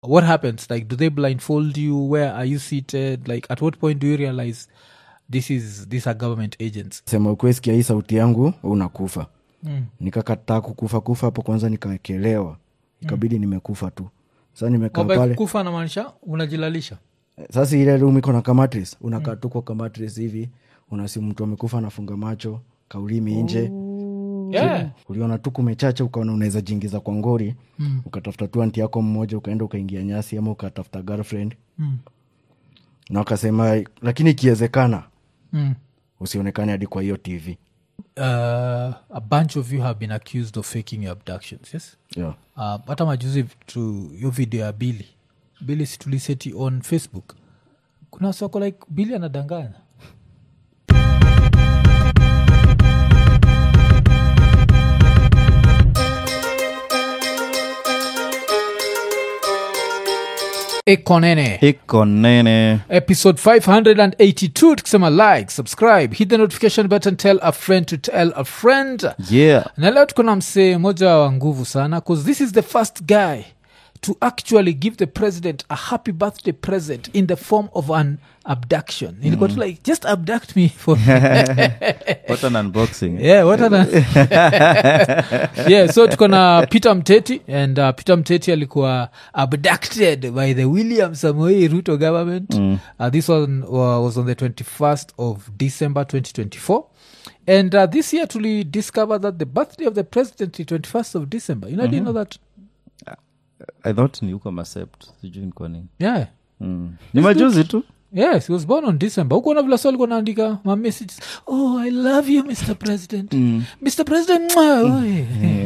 what happens like do they blindfold you where are you seated like at what point do you realize this is these are government agents sema ukweli sikia hii sauti yangu we unakufa mm. nikakataa kukufa kufa hapo kwanza nikakelewa ikabidi nimekufa tu sa nimekaa Kwamba pale kufa namaanisha unajilalisha sasa ile room iko na kamatris unakaa tu kwa kamatris hivi unasi mtu amekufa anafunga macho kaulimi nje yeah. uliona tu kumechacha ukaona unaweza jingiza kwa ngori mm. ukatafuta tu anti yako mmoja ukaenda ukaingia nyasi ama ukatafuta girlfriend Mm. na wakasema lakini ikiwezekana Mm. usionekane hadi kwa hiyo tv Uh, a bunch of you have been accused of faking your abductions yes yeah. uh, hata majuzi tu yo video ya bili bili situliseti on facebook kuna soko like bili anadanganya ekonene iko nene episode 582 tukisema like subscribe hit the notification button tell a friend to tell a friend yeah na leo tuko na msee moja wa nguvu sana bcause this is the first guy to actually give the president a happy birthday present in the form of an abduction nilikuwa tu like just abduct me for what an unboxing yeah what an yeah so tuko na peter mteti and uh, peter mteti alikuwa abducted by the william samoei ruto government uh, this one uh, was on the 21st of december 2024 and uh, this year tuli discover that the birthday of the president is 21st of december you know, I didn't know that i thought ni uko masept sijui niko nini yeah mm. ni majuzi tu yes he was born on december hukuona vila so alikuwa naandika ma messages oh i love you mr president mr president mwah, oi."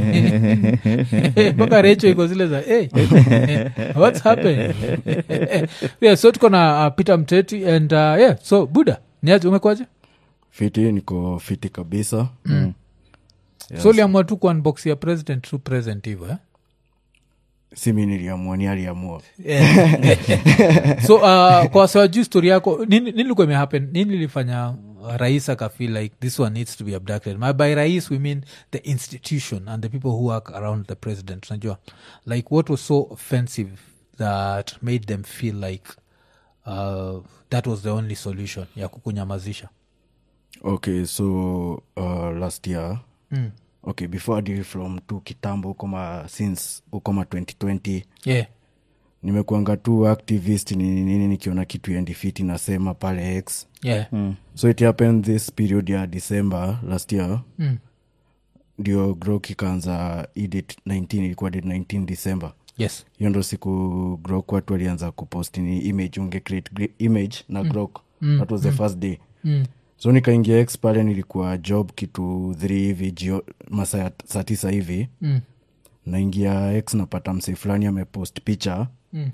mpaka recho iko zile za hey, what's happened yeah so tuko na uh, peter mteti and uh, yeah so buda niaje umekwaje fiti niko fiti kabisa mm. so uliamua tu kuunbox ya president tu present hivo eh? si mi niliamua ni aliamua so uh, kwa wasiwajuu story yako nini nini ilikuwa imehappen nini ilifanya uh, rais akafeel like this one needs to be abducted My, by rais we mean the institution and the people who work around the president unajua like what was so offensive that made them feel like uh, that was the only solution ya kukunyamazisha okay so uh, last year mm. okay before adi from tu kitambo ukoma since ukoma 2020 yeah nimekuanga tu activist nini nini nikiona kitu endifiti nasema pale x yeah so it happened this period ya december last year mm. ndio grok ikaanza hii date 19 ilikuwa date 19 december yes hiyo ndo siku grok watu walianza kupost ni image unge create gre- image na grok mm. that was the first day mm. so nikaingia x pale nilikuwa job kitu 3 hivi jio masaa ya saa tisa hivi Mm. naingia x napata msee fulani amepost picha Mm.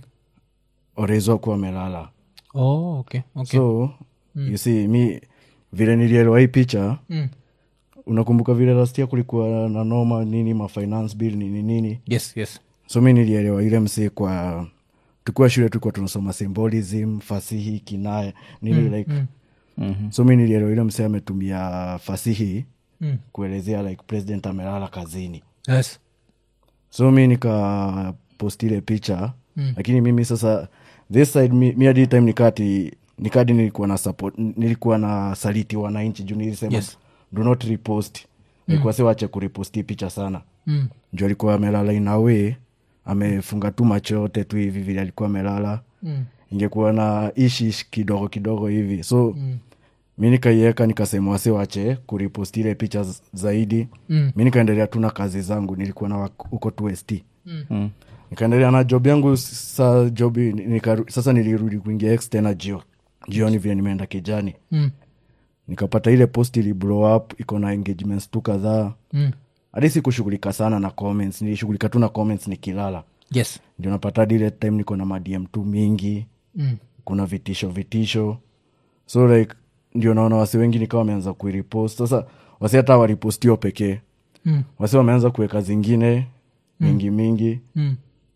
orezo akuwa amelala oh okay okay so mm. you see mi vile nilielewa hii picha mm. unakumbuka vile lastia kulikuwa na noma nini mafinance bill nini nini yes yes so mi nilielewa ile msee kwa tukiwa shule tulikuwa tunasoma symbolism fasihi kinaya nini mm, like mm. mm-hmm. so mi nilielewa ile msee ametumia fasihi mm. kuelezea like president amelala kazini yes so mi nikapost ile picha mm. lakini mimi sasa this side mi, mi hadi time nikati nikadi nilikuwa na support nilikuwa na saliti wananchi juu nilisema Yes. do not repost nilikuwa si wache kuriposti picha sana mm. juu alikuwa amelala inawe amefunga tu macho yote tu hivi vile alikuwa amelala Mm. ingekuwa na ishish kidogo kidogo hivi so mm. mi nikaiweka nikasema wase wache kuriposti ile picha z- zaidi Mm. mi nikaendelea tu na kazi zangu nilikuwa na wak- huko tu st mm. nikaendelea na job yangu sa job nika, sasa nilirudi kuingia x tena jio jioni vile nimeenda kijani Mm. nikapata ile post ili blow up iko na engagements tu kadhaa Mm. hadi sikushughulika sana na comments nilishughulika tu na comments nikilala yes ndio napata hadi ile time niko na madm tu mingi mm. kuna vitisho vitisho so like ndio naona wasi wengi nikawa wameanza kuiripost sasa wasi hata waripostio pekee Mm. wasi wameanza kuweka zingine mingi mingi Mm.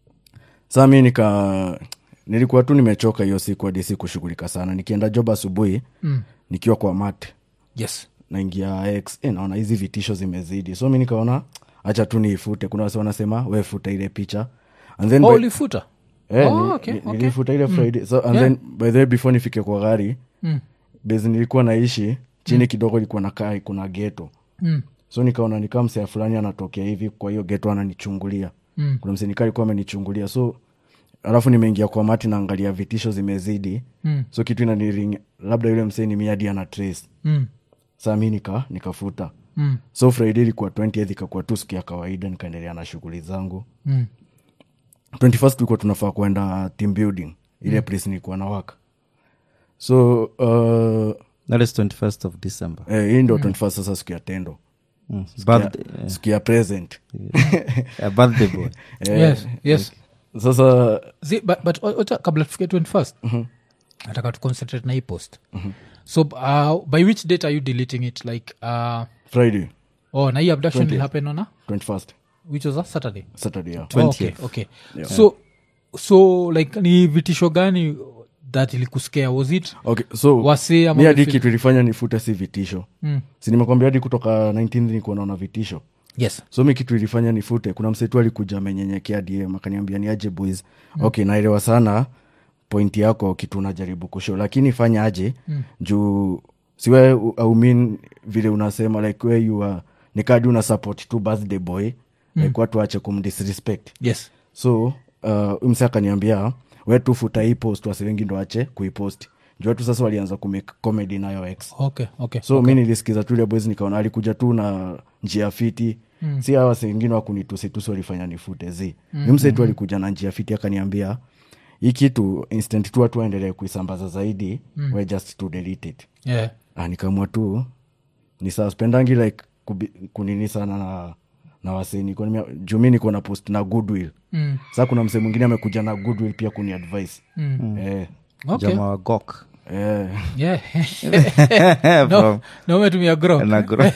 saa mi nika nilikuwa tu nimechoka hiyo siku hadi si kushughulika sana nikienda job asubuhi Mm. nikiwa kwa mat yes naingia x eh, naona hizi vitisho zimezidi so mi nikaona hacha tu niifute kuna wasi wanasema we futa ile picha and then oh, by- ulifuta Eh, Oh, ni- okay, ni- okay. nilifuta ile friday so and Yeah. then by the way before nifike kwa gari Mm. base nilikuwa naishi chini kidogo ilikuwa nakaa kuna geto Mm. so nikaona nikaa msea fulani anatokea hivi kwa hiyo geto ananichungulia Mm. kuna msee nikaa alikuwa amenichungulia so alafu nimeingia kwa mati naangalia vitisho zimezidi Mm. so kitu inaniring labda yule msee ni miadi ana trace Mm. saa mi nika nikafuta Mm. so friday ilikuwa 20th ikakuwa tu siku ya kawaida nikaendelea na shughuli zangu Mm. 21st tulikuwa tunafaa kwenda team building ile place nilikuwa na waka so uh, that is 21st of december eh, hii ndo 21st sasa siku ya tendo mm. Siku ya- birthday, siku ya present a birthday boy Eh, yes yes sasa Zi, but, but o- ocha kabla tufike 21st nataka tu concentrate na hii post so uh, by which date are you deleting it like uh, friday oh na hii abduction will happen on a 21st which was a saturday saturday yeah. oh, okay, okay. so so like ni vitisho gani that ilikuskea was it okay so Wasee ama mi hadi wafil- kitu ilifanya nifute si vitisho Mm. si nimekwambia hadi kutoka 19 nikuwa naona vitisho yes so mi kitu ilifanya nifute kuna msetu alikuja amenyenyekea dm akaniambia ni aje boys mm. okay naelewa sana pointi yako kitu unajaribu kusho lakini fanya aje mm. juu siwe aumin vile unasema like we you are nikadi una support tu birthday boy mm. like watu wache kumdisrespect yes so uh, mse akaniambia we tu futa hii post wasi wengi ndo ache kuipost juu watu sasa walianza kumake comedy nayo x okay okay so mi nilisikiza tu ile boys nikaona alikuja tu na njia fiti mm. si hawa wengine wakunitusitusi walifanya nifute zi mm. mse tu alikuja na njia fiti akaniambia hii kitu instant tu watu waendelee kuisambaza zaidi mm. we just to delete it yeah ah, nikamua tu ni saa spendangi like kubi, kunini sana na na waseni juu mi niko na post na goodwill mm. saa kuna msee mwingine amekuja na goodwill pia kuni advice Mm. eh, okay jamaa wa gok eh. yeah no From- no umetumia grow na gro-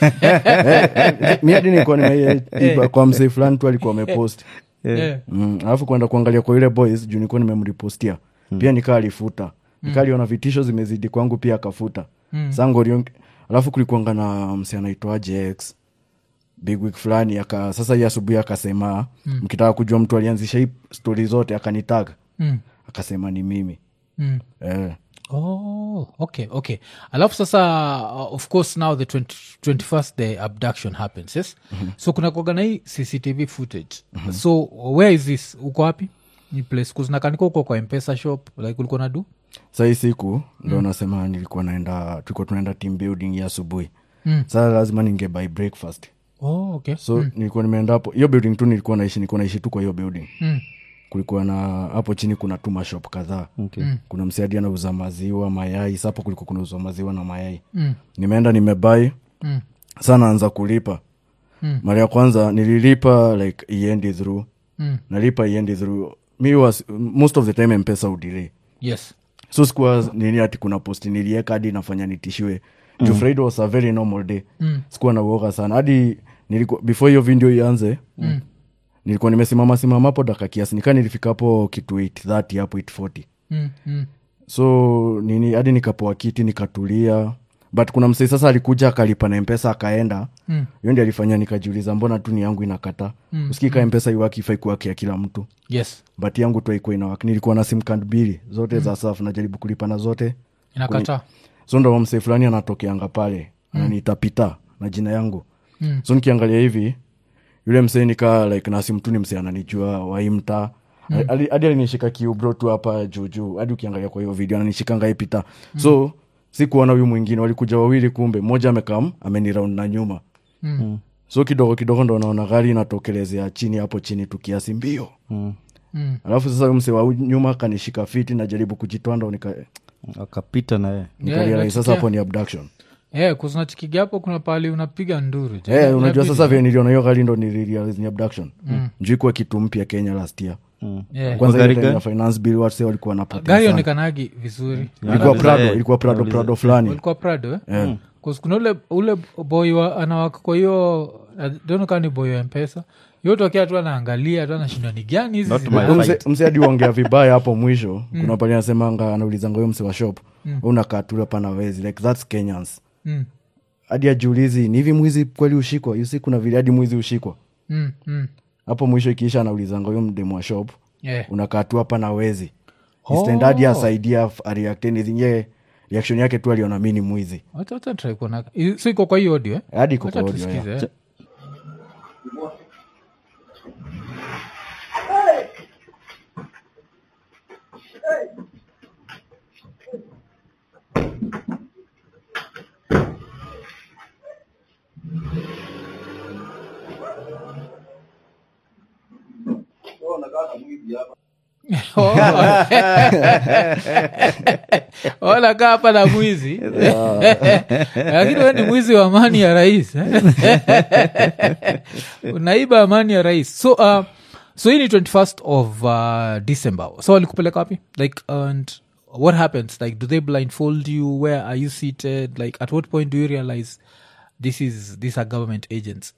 mi hadi nikuwa nimeiba kwa msee fulani tu alikuwa amepost yeah Mm, alafu kwenda kuangalia kwa yule boys juu nilikuwa nimemripostia pia nikaa alifuta nikaa aliona vitisho zimezidi kwangu pia akafuta mm. sangorion alafu kulikuanga na msi anaitwaje x big week fulani aka sasa hii asubuhi akasema mkitaka kujua mtu alianzisha hii stori zote akanitaga mm. akasema ni mimi Mm. eh. oh okay okay alafu sasa uh, of course now the 20, 21st the abduction happens yes so kuna kuagana hii cctv footage so where is this uko wapi ni place kuzinakanika uko kwa mpesa shop like ulikuwa na do sa hii siku ndo nasema nilikuwa naenda tulikuwa tunaenda team building ya asubuhi Mm. sasa lazima ninge by breakfast oh okay so nilikuwa nimeenda hapo hiyo building tu nilikuwa naishi nilikuwa naishi tu kwa hiyo building mm. kulikuwa na hapo chini kuna tu mashop kadhaa Okay. kuna msiadi anauza maziwa mayai sa hapo kulikuwa kunauzwa maziwa na mayai Mm. nimeenda nimebai Mm. sa naanza kulipa Mm. mara ya kwanza nililipa like iendi through Mm. nalipa iendi through mi was most of the time mpesa udelay yes so sikuwa nini ati kuna posti nilieka hadi nafanya nitishiwe juu friday was a very normal day Mm. sikuwa na uoga sana hadi nilikuwa before hiyo video ianze Mm. nilikuwa nimesimama simama hapo daka kiasi nikaa nilifika hapo kitu 830 hapo 840 mm. Mm. so nini hadi nikapoa kiti nikatulia but kuna msee sasa alikuja akalipa na mpesa akaenda Mm. hiyo ndi alifanya nikajiuliza mbona tu ni yangu inakata mm. usikika mpesa iwaki ifai kuwakia kila mtu yes but yangu tu aikuwa inawaki nilikuwa na simkand mbili zote mm. za saf najaribu kulipa na zote inakataa so ndo msee fulani anatokeanga pale ananiita pita na jina yangu Mm. so nikiangalia hivi yule msee nikaa like na simtu ni msee ananijua waimta hadi hadi alinishika kiubro tu hapa juujuu hadi ukiangalia kwa hiyo video ananishikanga hii pita so sikuona huyu mwingine walikuja wawili kumbe mmoja amekam ameniraund na nyuma Mm. so kidogo kidogo ndo naona gari inatokelezea chini hapo chini tu kiasi mbio Mm. Mm. alafu sasa huyu msee wa nyuma akanishika fiti najaribu kujitoa ndo nika akapita naye nikarealize sasa nasikia. hapo ni abduction yeah, kuznachikiga hapo kuna pahali unapiga nduru je. Eh, unajua Inabidi- sasa vile niliona hiyo gari ndo nilirealize ni abduction juu ikuwa kitu mpya kenya last year Yeah. kwanza Gari ile time gani? ya finance bill wase walikuwa wanapata gari sana. onekanagi vizuri ilikuwa Anauliza, prado eh, ilikuwa prado anauliza. prado fulani walikuwa prado eh? Eh. 'Cause kuna ule ule boy wa, anawaka kwa hiyo donokaa ni boy wa mpesa yotokea tu anaangalia tu anashindwa ni gani hizi Not zina- my Huyo mse- fight. mse hadi uongea vibaya hapo mwisho kuna pali anasemanga anaulizanga huyo mse wa shop unakaa tu hapa na wezi like thats kenyans Mm, hadi ajiulizi ni hivi mwizi kweli ushikwa yusi kuna vile hadi mwizi ushikwa mm, mm. hapo mwisho ikiisha anaulizanga huyo mdemu wa shop Yeah. unakaa tu hapa na wezi Oh. istendadi asaidia ariaktenizinye reaction yake tu aliona mi ni mwizi Wacha- wacha try kuona I- so iko kwa hiyo audio eh? hadi iko Wacha kwa audio, tusikize, yeah. eh. wanakaa hapa na mwizi lakini we ni mwizi wa amani ya rais eh? unaiba amani ya rais so uh, so hii ni 21st of uh, december so walikupeleka wapi like and what happens like do they blindfold you where are you seated like at what point do you realize this is these are government agents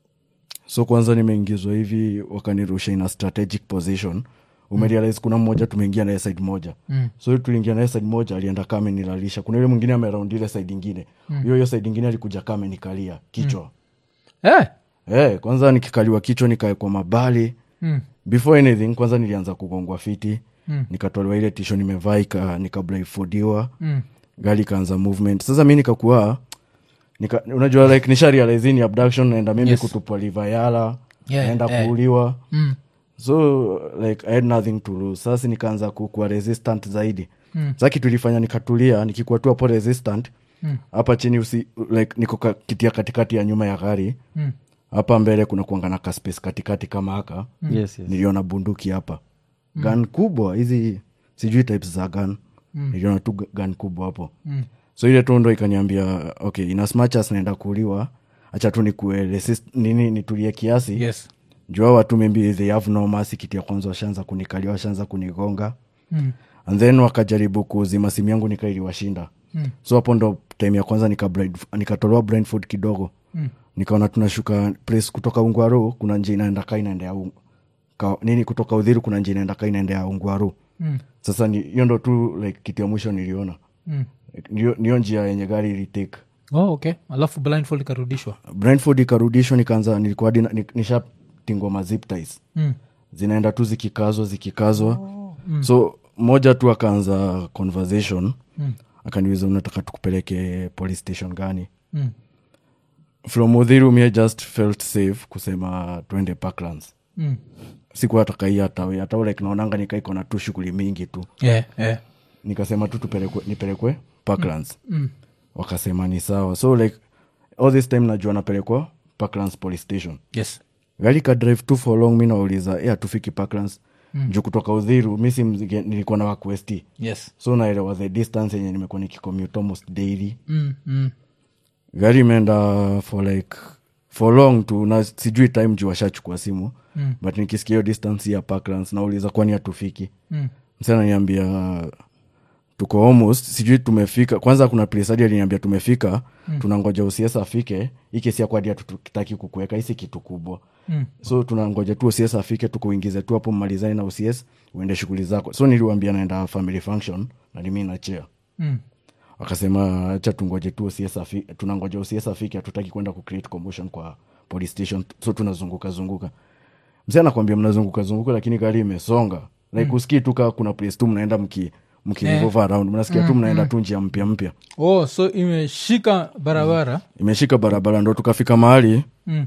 so kwanza nimeingizwa hivi wakanirusha in a strategic position umerealize kuna mmoja tumeingia naye side moja mm. so tuliingia naye side moja alienda kama nilalisha kuna yule mwingine ameraund ile side ingine hiyo hiyo side ingine alikuja kama nikalia kichwa eh? Eh, kwanza nikikaliwa kichwa nikaekwa mabali mm. before anything kwanza nilianza kugongwa fiti mm. nikatolewa ile tisho nimevaa ika- nikablaifudiwa Mm. gari ikaanza movement sasa mi nikakuwa nika, unajua like nisha realize hii ni abduction naenda mimi Yes. kutupwa livayala Yeah, naenda yeah. kuuliwa Mm. so like i had nothing to lose sasa nikaanza ku- kuwa resistant zaidi Mm. sa kitu ilifanya nikatulia nikikuwa tu hapo resistant Mm. hapa chini usi, like niko ka- kitia katikati ya nyuma ya gari Mm. hapa mbele kuna kuanga na kaspace katikati kama haka yes, yes. niliona bunduki hapa mm. gan kubwa hizi sijui types za gan mm. niliona tu gu- gan kubwa hapo Mm. so ile tu ndo ikaniambia okay in as much as naenda kuuliwa acha tu nikue resist, nini nitulie kiasi yes jua watu maybe they have no mercy kitu ya kwanza washaanza kunikalia washaanza kunigonga mm. and then wakajaribu kuzima simu yangu nikailiwashinda mm. so hapo ndo time ya kwanza nikatolewa nika blindfold kidogo mm. nikaona tunashuka place kutoka ungwaru kuna njia inaenda ka inaendea un- ka, nini kutoka udhiru kuna njia inaenda ka inaendea ungwaru Mm. sasa ni- hiyo ndo tu like kitu ya mwisho niliona Mm. Like, niyo niyo njia yenye gari ilitake oh, okay alafu blindfold ikarudishwa brentford ikarudishwa nikaanza nilikuwa hadi na- ni- nishatingwa mazip ties mm. zinaenda tu zikikazwa zikikazwa oh, mm. so moja tu akaanza conversation mm. akaniuliza unataka tukupeleke police station gani Mm. from udhiru mie just felt safe kusema twende parklands Mm. sikuwa takai hatawe hata like naonanga nikaiko na tu shughuli mingi tu Yeah, yeah. nikasema tu tupelekwe nipelekwe parklands mm. wakasema ni sawa so like all this time najua napelekwa parklands police station yes gari ka drive tu for long mi nauliza e hatufiki parklands mm. juu kutoka udhiru mi si mzige- nilikuwa na wakwesti yes so naelewa the distance yenye nimekuwa nikicommute almost daily mm. Mm. gari imeenda for like for long tu na sijui time juu washachukua simu mm. but nikisikia hiyo distance ya parklands nauliza kwani hatufiki Mm. msana niambia tuko almost sijui tumefika kwanza kuna place hadi aliniambia tumefika mm. tunangoja ucs afike hii kesi yako hadi hatutaki kukuweka hisi kitu kubwa Mm. so tunangoja tu ucs afike tukuingize tu hapo mmalizani na ucs uende shughuli zako so niliwambia naenda family function na nimi nachea Mm. wakasema acha tungoje tu OCS afi- tunangoja ucs afike hatutaki kwenda kucreate commotion kwa police station so tunazunguka zunguka mzee anakwambia mnazunguka zunguka lakini gari imesonga like mm. usikii tu kaa kuna place tu mnaenda mki mkirevolve around mnasikia tu mnaenda tu njia mpya mpya oh so imeshika barabara imeshika barabara ndo tukafika mahali mm.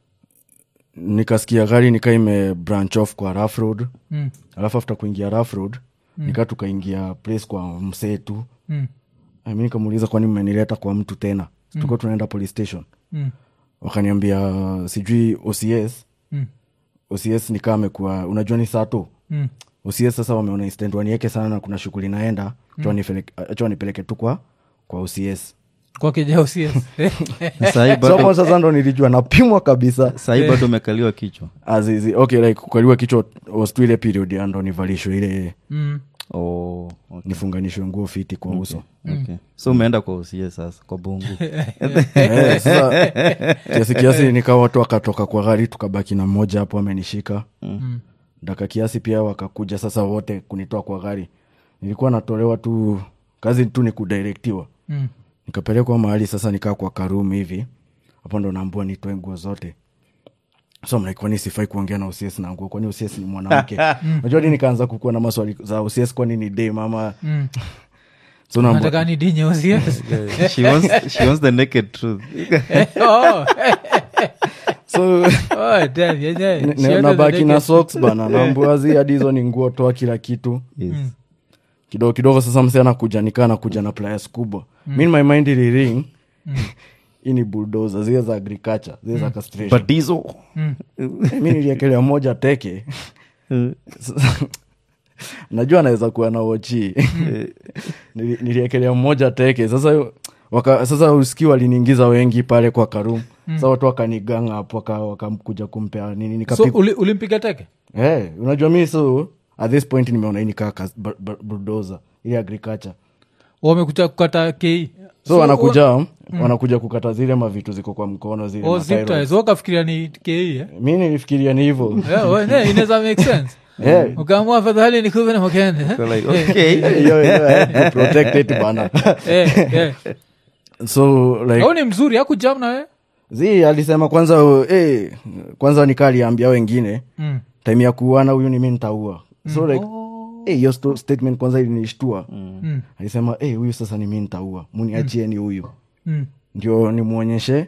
nikasikia gari nikaa ime branch off kwa rough road Mm. alafu after kuingia rough road mm. nikaa tukaingia place kwa msee tu Mm. mi nikamuuliza kwani mmenileta kwa mtu tena mm. tuko tunaenda police station Mm. wakaniambia sijui ocs Mm. ocs nikaa amekuwa unajua ni sato Mm. ocs sasa wameona instant wanieke sana na kuna shughuli naenda acha wanipeleke tu kwa kwa ocs kwa kijausies Sahi so bado, hapo sasa ndo nilijua napimwa kabisa sahi bado umekaliwa kichwa azizi okay like kukaliwa kichwa was tu ile period ya ndo nivalishwe ile mm. oh, okay. nifunganishwe nguo fiti kwa uso Okay. so umeenda kwa usie sasa kwa bungu Eh, sasa kiasi kiasi nikawa watu wakatoka kwa gari tukabaki na mmoja hapo amenishika Mm. daka kiasi pia wakakuja sasa wote kunitoa kwa gari nilikuwa natolewa tu kazi tu ni kudirektiwa Mm. nikapelekwa mahali sasa nikaa kwa karum hivi hapo ndo naambua nitoe nguo zote so I'm like, kwani sifai kuongea na ucs na nguo kwani ucs ni mwanamke najua di nikaanza kukuwa na maswali za ucs kwani ni dem ama so naambia- nataka ni di nyeusi yes. she, wants, she wants the naked truth Oh, so oh, damn, yeah, yeah. ne- She ne- wanted nabaki the na naked- socks bana nambuazi hadi hizo ni nguo toa kila kitu yes. kidogo kidogo sasa mse anakuja nikaa nakuja na players kubwa mm. mi in my mind iliring hii ni buldoza zile za agriculture zile za castration but diesel mi niliekelea moja teke najua anaweza kuwa na wochi Nili- niliekelea mmoja teke sasa waka, sasa uski waliniingiza wengi pale kwa karum sa watu wakaniganga hapo waka- wakakuja kumpea nini so nikapigwa uli- ulimpiga teke hey, unajua mi so at this point nimeona hii nikaa buldoza ili agriculture wamekuja kukata kei so, wanakuja wanakuja kukata zile mavitu ziko kwa mkono zile mathyroid. wakafikiria ni kei eh? mi nilifikiria ni hivo Yeah, well, yeah, inaweza make sense Eh, ukaamua fadhali nikuve na makende eh? So like, okay hiyo- hiyo, eh, to protect it bana Eh, eh. so like au ni mzuri akujam na we zi alisema kwanza uh, eh, kwanza nikaa aliambia wengine Mm. time ya kuuana huyu ni mi ntaua so like eh, hiyo sto- statement kwanza ilinishtua Mm. alisema eh, huyu sasa ni mi ntaua muniachieni huyu Mm. ndio nimwonyeshe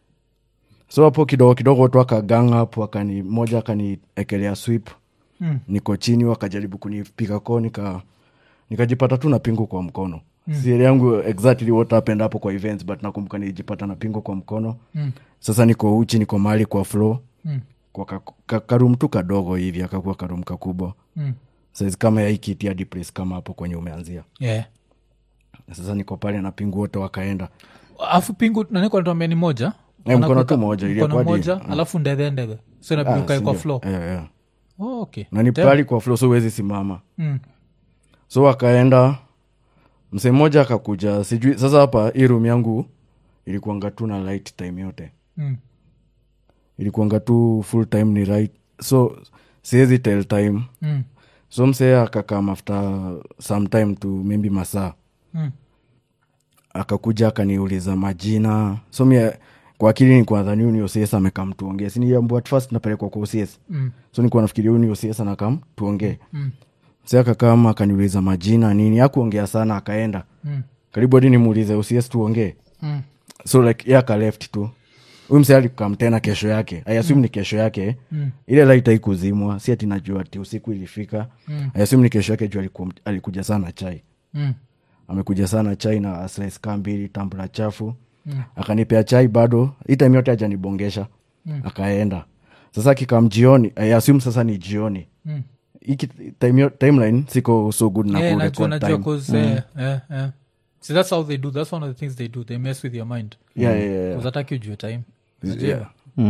so hapo kidogo kidogo watu akagang hapo akani moja akaniekelea swip Mm. niko chini wakajaribu kunipiga koo nika nikajipata tu na pingu kwa mkono mm. siri yangu exactly what happened hapo kwa events but nakumbuka nilijipata na pingu kwa mkono Mm. sasa niko uchi niko mahali kwa flow Mm. kwa ka, ka, karum tu kadogo hivi akakuwa karum kakubwa Mm. saizi kama yaikiti hadi place kama hapo kwenye umeanzia Yeah. sasa niko pale na pingu wote wakaenda afu pingu nanikuanatuambia ni moja Eh, mkono Wanakuweka- tu moja, ilikuwa mkono di- moja alafu ndege ndege so inabidi Ah, ukae kwa sindio? floor Eh, eh. oh, okay na ni Damn. pali kwa flow so huwezi simama Mm. so wakaenda msee mmoja akakuja sijui sasa hapa hii room yangu ilikuanga tu na light time yote Mm. ilikuanga tu full time ni right so siwezi tell time Mm. so msee akakam after some time to maybe masaa Mm. akakuja akaniuliza majina so mi kwa akili nikuwa dhani huyu ni OCS amekam tuongee siniambu at first napelekwa kwa OCS Mm. so nikuwa nafikiria huyu ni OCS anakam tuongee Mm. msee akakama akaniuliza majina nini akuongea sana akaenda Mm. karibu hadi nimuulize OCS tuongee Mm. so like ye akaleft tu huyu msee alikam tena kesho yake iasum ni kesho yake Mm. ile light haikuzimwa si ati najua ati usiku ilifika Mm. iasum ni kesho yake juu aliku, alikuja sana chai Mm. amekuja sana chai na slice kaa mbili tambula chafu mm. akanipea chai bado hii time yote ajanibongesha mm. akaenda sasa akikam jioni I assume sasa ni jioni Mm. Hiki time yo- timeline siko so good na Yeah, ku najua record najua time. 'cause, eh, eh, eh. See, that's how they do that's one of the things they do they mess with your mind Yeah, yeah, yeah. uzataki ujue time Yeah.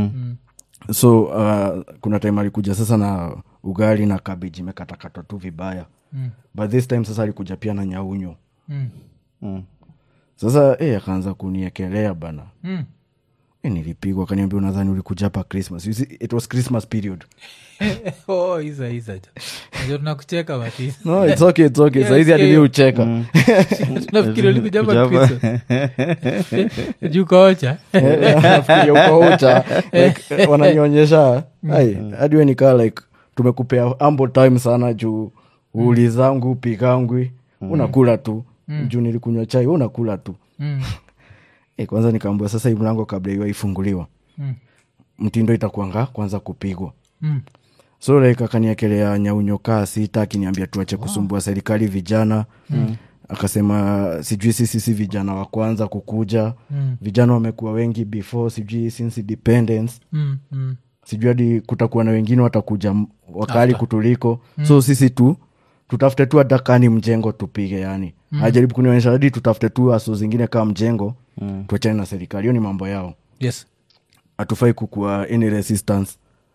so uh, kuna time alikuja sasa na ugali na kabeji imekatakatwa tu vibaya Mm. but this time sasa alikuja pia na nyaunyo Mm. Mm. sasa eh, akaanza kuniekelea bana Mm. eh, nilipigwa akaniambia unadhani ulikuja hapa christmas You see, it was christmas period oh, iza iza najua tunakucheka bati no it's okay, it's okay. Yes, saizi hadi yeah, mi yeah. ucheka tunafikiri ulikuja hapa Kujapa. Kristo. juu kaocha Nafikiria uko ucha like, wananionyesha ai hadi we nikaa like tumekupea ambo time sana juu uulizangu pikangwi unakula tu juu nilikunywa chai unakula tu Mm. e, kwanza nikaambua sasa hii mlango kabla iwa ifunguliwa Mm. mtindo itakuanga kwanza kupigwa Mm. so like akaniekelea nyaunyo kaa sita akiniambia tuache kusumbua serikali vijana mm. akasema sijui sisi si vijana wa kwanza kukuja Mm. vijana wamekuwa wengi before sijui since independence Mm. Mm. sijui hadi kutakuwa na wengine watakuja m- wakali kutuliko so sisi tu tutafute tu hata kani mjengo tupige yani mm. ajaribu kunionyesha hadi tutafute tu aso zingine kama mjengo mm. tuachane na serikali hiyo ni mambo yao yes hatufai kukua any resistance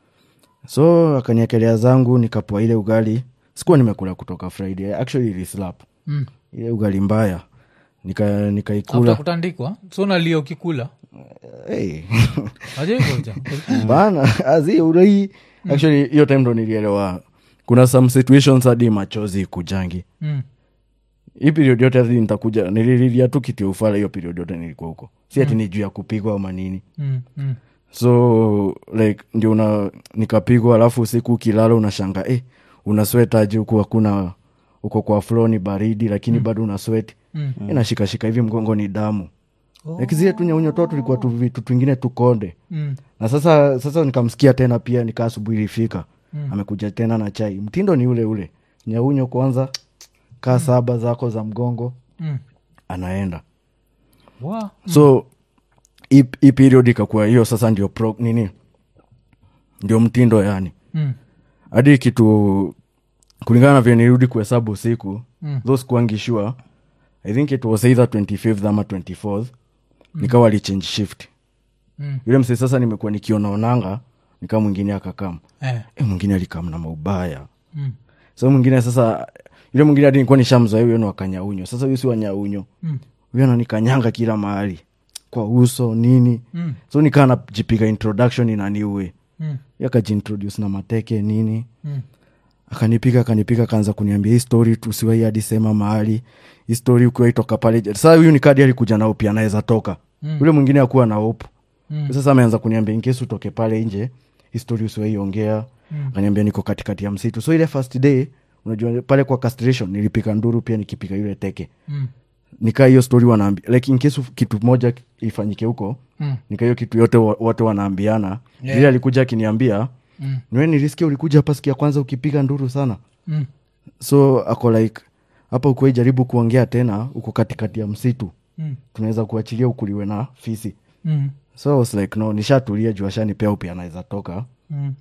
so akaniekelea zangu nikapoa ile ugali sikuwa nimekula kutoka friday actually ilislap Mm. ile ugali mbaya nika after nikaikula kutandikwa so nalia ukikula hey. ajaikoja bana azi urai actually hiyo time ndo nilielewa kuna some situations hadi machozi kujangi mm. hii period yote hadi nitakuja nilililia tu kiti ufala hiyo period yote nilikuwa huko si ati ni juu ya kupigwa ama nini mm. mm. so like ndio una nikapigwa alafu usiku ukilala unashanga eh, una swetaji huku hakuna uko kwa flo ni baridi lakini mm. bado una sweti mm. inashikashika hivi mgongo ni damu oh. like zile tu nyaunyo to tulikuwa tu vitu twingine tukonde Mm. na sasa sasa nikamsikia tena pia nikaa asubuhi ilifika mm. amekuja tena na chai mtindo ni ule ule nyaunyo kwanza kaa mm. saba zako za mgongo Mm. anaenda Wow. so hii hii period ikakuwa hiyo sasa ndio pro, nini ndio mtindo yani Mm. hadi kitu kulingana na vile nirudi kuhesabu usiku Mm. tho sikuangi sure i think it was either 25th ama 24th nikawa alichange shift Mm. yule msee sasa nimekuwa nikionaonanga nikaa mwingine akakam Eh. e, mwingine alikam na maubaya Mm. so mwingine sasa yule mwingine hadi nikuwa nishamzoea huyo ni wakanyaunyo sasa huyu si wanyaunyo Mm. huyo ananikanyanga kila mahali kwa uso nini Mm. so nikaa najipiga introduction inaniue Mm. yakajiintroduce na mateke nini Mm. akanipiga akanipiga akaanza kuniambia hii story tusiwai hadi sema mahali hii story ukiwa itoka pale sasa huyu ni kadi alikuja nao pia anaweza toka Mm. yule mwingine akuwa na hope Mm. sasa ameanza kuniambia inkesi utoke pale nje histori usiwaiongea Mm. akaniambia niko katikati ya msitu so ile first day unajua pale kwa castration nilipika nduru pia nikipika yule teke Mm. nikaa hiyo story wanaambi like in case kitu moja ifanyike huko Mm. nika hiyo kitu yote wa- wote wanaambiana Yeah. vile alikuja akiniambia Mm. niwe nilisikia ulikuja hapa siku ya kwanza ukipiga nduru sana Mm. so ako like hapa ukuwai jaribu kuongea tena uko katikati ya msitu Mm. tunaweza kuachilia ukuliwe na fisi Mm. so I was like no nishatulia juu ashanipea upi anaweza toka Mm.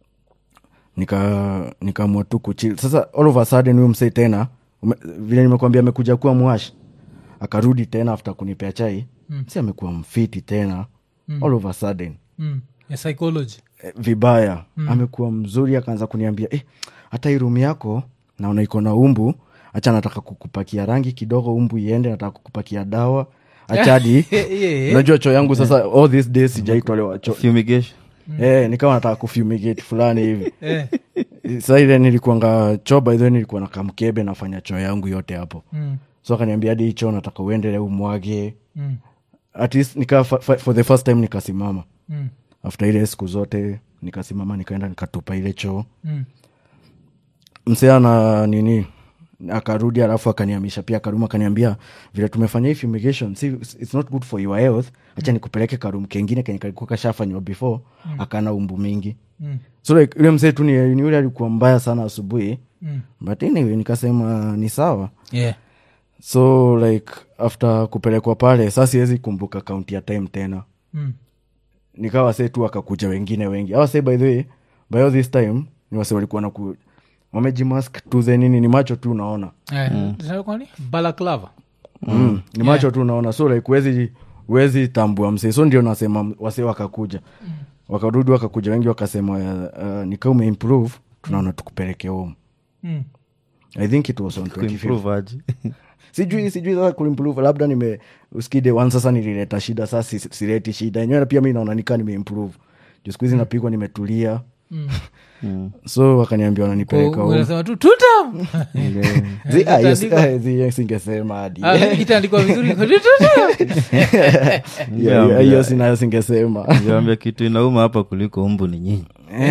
nika nikaamua tu kuchil sasa all of a sudden huyu msee tena ume, vile nimekwambia amekuja kuwa mwash akarudi tena after kunipea chai mm. si amekuwa mfiti tena mm. all of a sudden Mm. Ya psychology eh, vibaya mm. amekuwa mzuri akaanza kuniambia eh, hata hii rumu yako naona iko na umbu hacha nataka kukupakia rangi kidogo umbu iende nataka kukupakia dawa achadi Yeah, yeah, yeah. unajua choo yangu sasa all these days sijaitolewa choo fumigation eh, nikawa nataka kufumigate fulani hivi Eh. sa ile nilikuanga choo by the way nilikuwa na kamkebe nafanya choo yangu yote hapo Mm. so akaniambia hadi hicho nataka uendele umwage Mm. at least nika fa, fa, for the first time nikasimama Mm. after ile siku zote nikasimama nikaenda nikatupa ile choo Mm. msea na nini akarudi alafu akaniamisha pia karum akaniambia vile tumefanya hii fumigation si, it's not good for your health hacha nikupeleke karum kengine kenye kalikuwa kashafanywa before akana umbu mingi Mm. so like yule msee tu ni ni yule alikuwa mbaya sana asubuhi Mm. but anyway nikasema ni sawa Yeah. so like after kupelekwa pale sa siwezi kumbuka kaunti ya time tena Mm. nikawa se tu wakakuja wengine wengi awa se by the way by all this time ni wase walikuwa naku wamejimask tu the nini ni macho tu unaona Eh, zinaitwa nini? balaclava mm. ni macho tu unaona so like wezi wezi tambua msee so ndio nasema wase wakakuja wakarudi wakakuja wengi wakasema uh, nikaa umeimprove tunaona tukupeleke home Mm. i think it was on 25th. kuimprove aje sijui sijui sasa kuimprove labda nime uskide one sasa nilileta shida sasa si- sileti shida enyewe pia mi naona nikaa nimeimprove juu siku hizi napigwa nimetulia so wakaniambia wananipeleka Kwa- home. unasema tu tutam Zi- ah, hiyo si- Itaandikwa- ah, zi- hiyo singesema hadi Ah, itaandikwa vizuri kwa tutam. Hiyo- hiyo- hiyo sinayo singesema Niwaambia kitu inauma hapa kuliko umbu ni nyinyi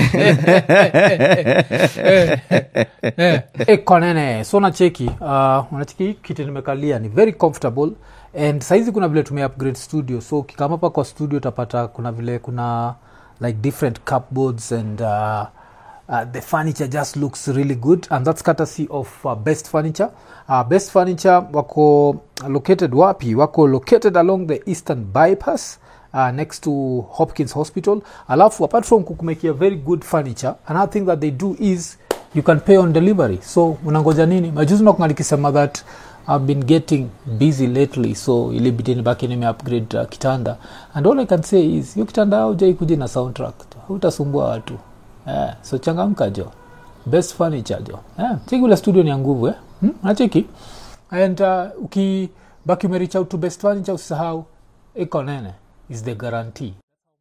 Eh, konene so nacheki uh, unacheki hii kiti nimekalia ni very comfortable and saizi kuna vile tume upgrade studio so ukikama hapa kwa studio utapata kuna vile kuna like different cupboards and uh, uh, the furniture just looks really good and that's courtesy of uh, best furniture uh, best furniture wako located wapi wako located along the eastern bypass uh, next to hopkins hospital alafu apart from kukumekia very good furniture another thing that they do is you can pay on delivery so unangoja nini majuzi nakunga nikisema that i've been getting busy lately so ilibidi nibaki nime upgrade uh, kitanda and all i can say is hiyo kitanda aujai kuja na soundtrack utasumbua watu eh, so changamka jo best furniture jo eh, cheki ule studio ni ya nguvu eh? hmm? nacheki and uh, ukibaki umerich out to best furniture usisahau iko nene is the guarantee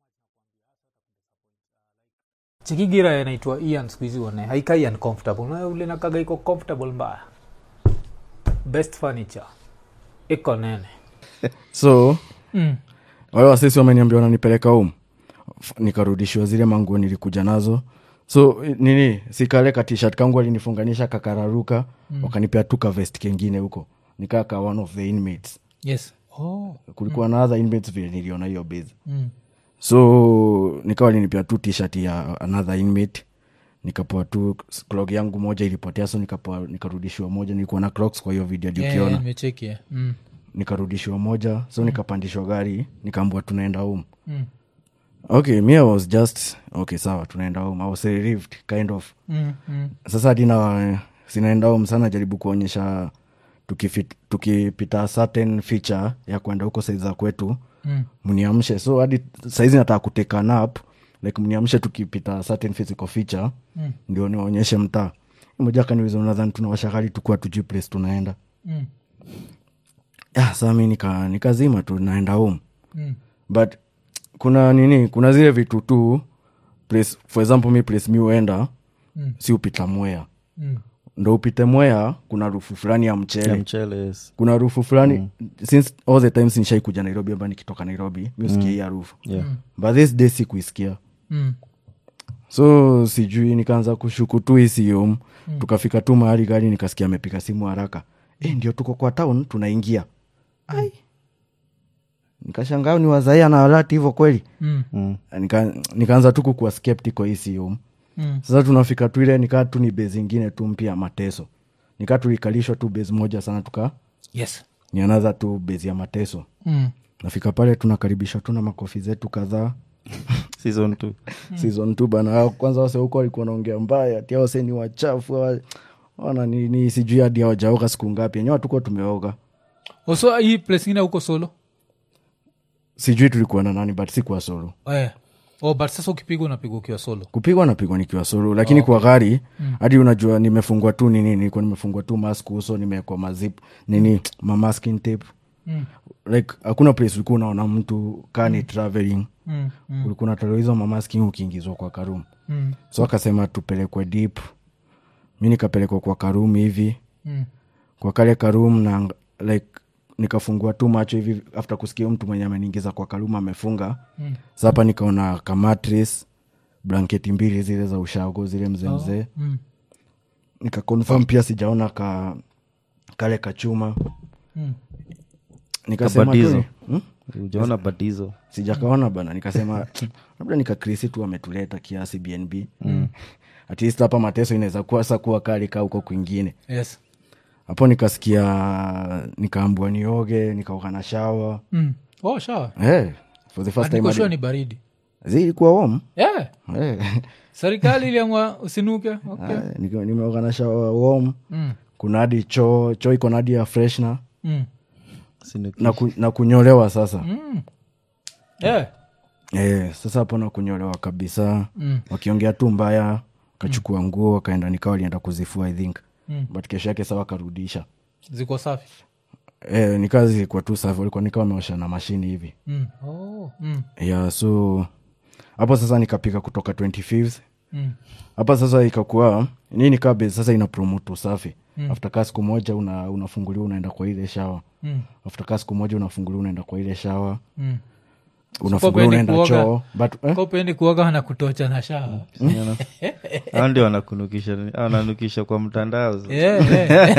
chikigira inaitwa ian skuhizi one haikai uncomfortable Na ule nakaga iko comfortable mbaya best furniture iko nene so mm. wale wasisi wameniambia wananipeleka home f- nikarudishiwa zile manguo nilikuja nazo so i- nini sikale ka t-shirt kangu alinifunganisha kakararuka mm. wakanipea tu ka vest kengine huko nikaa ka one of the inmates yes oh. kulikuwa na other inmates vile niliona hiyo base mm. so nikawa linipea tu t-shirt ya another inmate nikapoa tu clog yangu moja ilipotea so nikapoa nikarudishiwa moja nilikuwa na clocks kwa hiyo video Yeah, ukiona yeah, nimecheki yeah. mm. nikarudishiwa moja so nikapandishwa gari nikaambua tunaenda home Mm. okay me i was just okay sawa tunaenda home i was relieved kind of Mm. Mm. sasa dina sinaenda home sana jaribu kuonyesha tukifit- tukipita certain feature ya kwenda huko saizi za kwetu Mm. mniamshe so hadi saizi nataka kuteka nap like mniamshe tukipita certain physical feature Mm. ndio niwaonyeshe mtaa moja kaniwiza unadhani tunawashakali tukuwa tujui place tunaenda Mm. ah, saa mi nika, nikazima tu naenda home Mm. but kuna nini kuna zile vitu tu place, for example mi place mi uenda Mm. si upita mwea Mm. ndo upite mwea kuna rufu fulani ya mchele Ya mchele yes. kuna rufu fulani mm. since all the times nishaikuja nairobi amba nikitoka nairobi mi usikia hii harufu Yeah. but this day sikuisikia Mm. so sijui nikaanza kushuku tu isium mm. tukafika tu mahali gari nikasikia amepika simu haraka e, ndio tuko kwa town tunaingia ai nikashangaa ni wazaia na alati hivo kweli Mm. Mm. Nika, nikaanza tu kukuwa skeptical isium Mm. sasa tunafika tu ile nikaa tu ni base ingine tu mpya mateso nikaa tulikalishwa tu base moja sana tuka yes ni another tu base ya mateso mm. nafika pale tunakaribishwa tu na makofi zetu kadhaa season two season t bana Hao kwanza wase huko walikuwa naongea mbaya ati hao wase ni wachafu hawa- wana ni, ni sijui hadi hawajaoga siku ngapi enyewe tukuwa tumeoga oso hii place ingine huko solo sijui tulikuwa na nani but sikuwa solo eh. oh, but sasa ukipigwa unapigwa ukiwa solo kupigwa napigwa nikiwa solo lakini kwa gari hadi unajua nimefungwa tu nini nilikuwa nimefungwa tu mask uso nimewekwa mazip nini mamasking tape Mm. like hakuna place ulikuwa unaona mtu kaa ni traveling mm. Mm. ulikuwa unatolewa hizo mamasking ukiingizwa kwa karum Mm. so akasema tupelekwe deep mi nikapelekwa kwa karum hivi Mm. kwa kale karum na like nikafungua tu macho hivi after kusikia mtu mwenye ameniingiza kwa karum amefunga Mm. sapa nikaona kamatris blanketi mbili zile za ushago zile mzee mzee Mm. nikakonfirm pia sijaona ka kale kachuma Mm. nikasema tu Kabadizo. ni- hmm? ujaona batizo sijakaona bana nikasema labda nikakrisi tu ametuleta kiasi bnb mm. at least hapa mateso inaweza kuwa sa kuwa kali kaa huko kwingine yes hapo nikasikia nikaambua nioge nikaoga na shawa mm. oh, shawa hey, for the first time nikoshua hadi- ni baridi zi ilikuwa warm yeah. hey. serikali iliamua usinuke okay. Hey, niko- nimeoga na shawa warm mm. kuna hadi choo choo iko na hadi ya freshna Mm. Sinuki. na, ku, na kunyolewa sasa Mm. Yeah. Eh, sasa hapo na kunyolewa kabisa Mm. wakiongea tu mbaya kachukua nguo wakaenda nikawa walienda kuzifua i think Mm. but kesho yake sawa wakarudisha ziko safi eh, nikawa zilikuwa tu safi walikuwa nikawa wameosha na mashini hivi mm. oh. mm. yeah so hapo sasa nikapika kutoka 25th Mm. hapa sasa ikakuwa nii nikaa base sasa ina promote usafi Mm. after kaa siku moja una, unafunguliwa unaenda kwa ile shawa Mm. after kaa siku moja unafunguliwa unaenda kwa ile shawa Mm. unafunguliwa upendi unaenda kuoga? choo but eh? kopendi kuoga na kutocha na shawa Unaona? Hao ndio wanakunukisha nini? Hao wananukisha kwa mtandao yeah,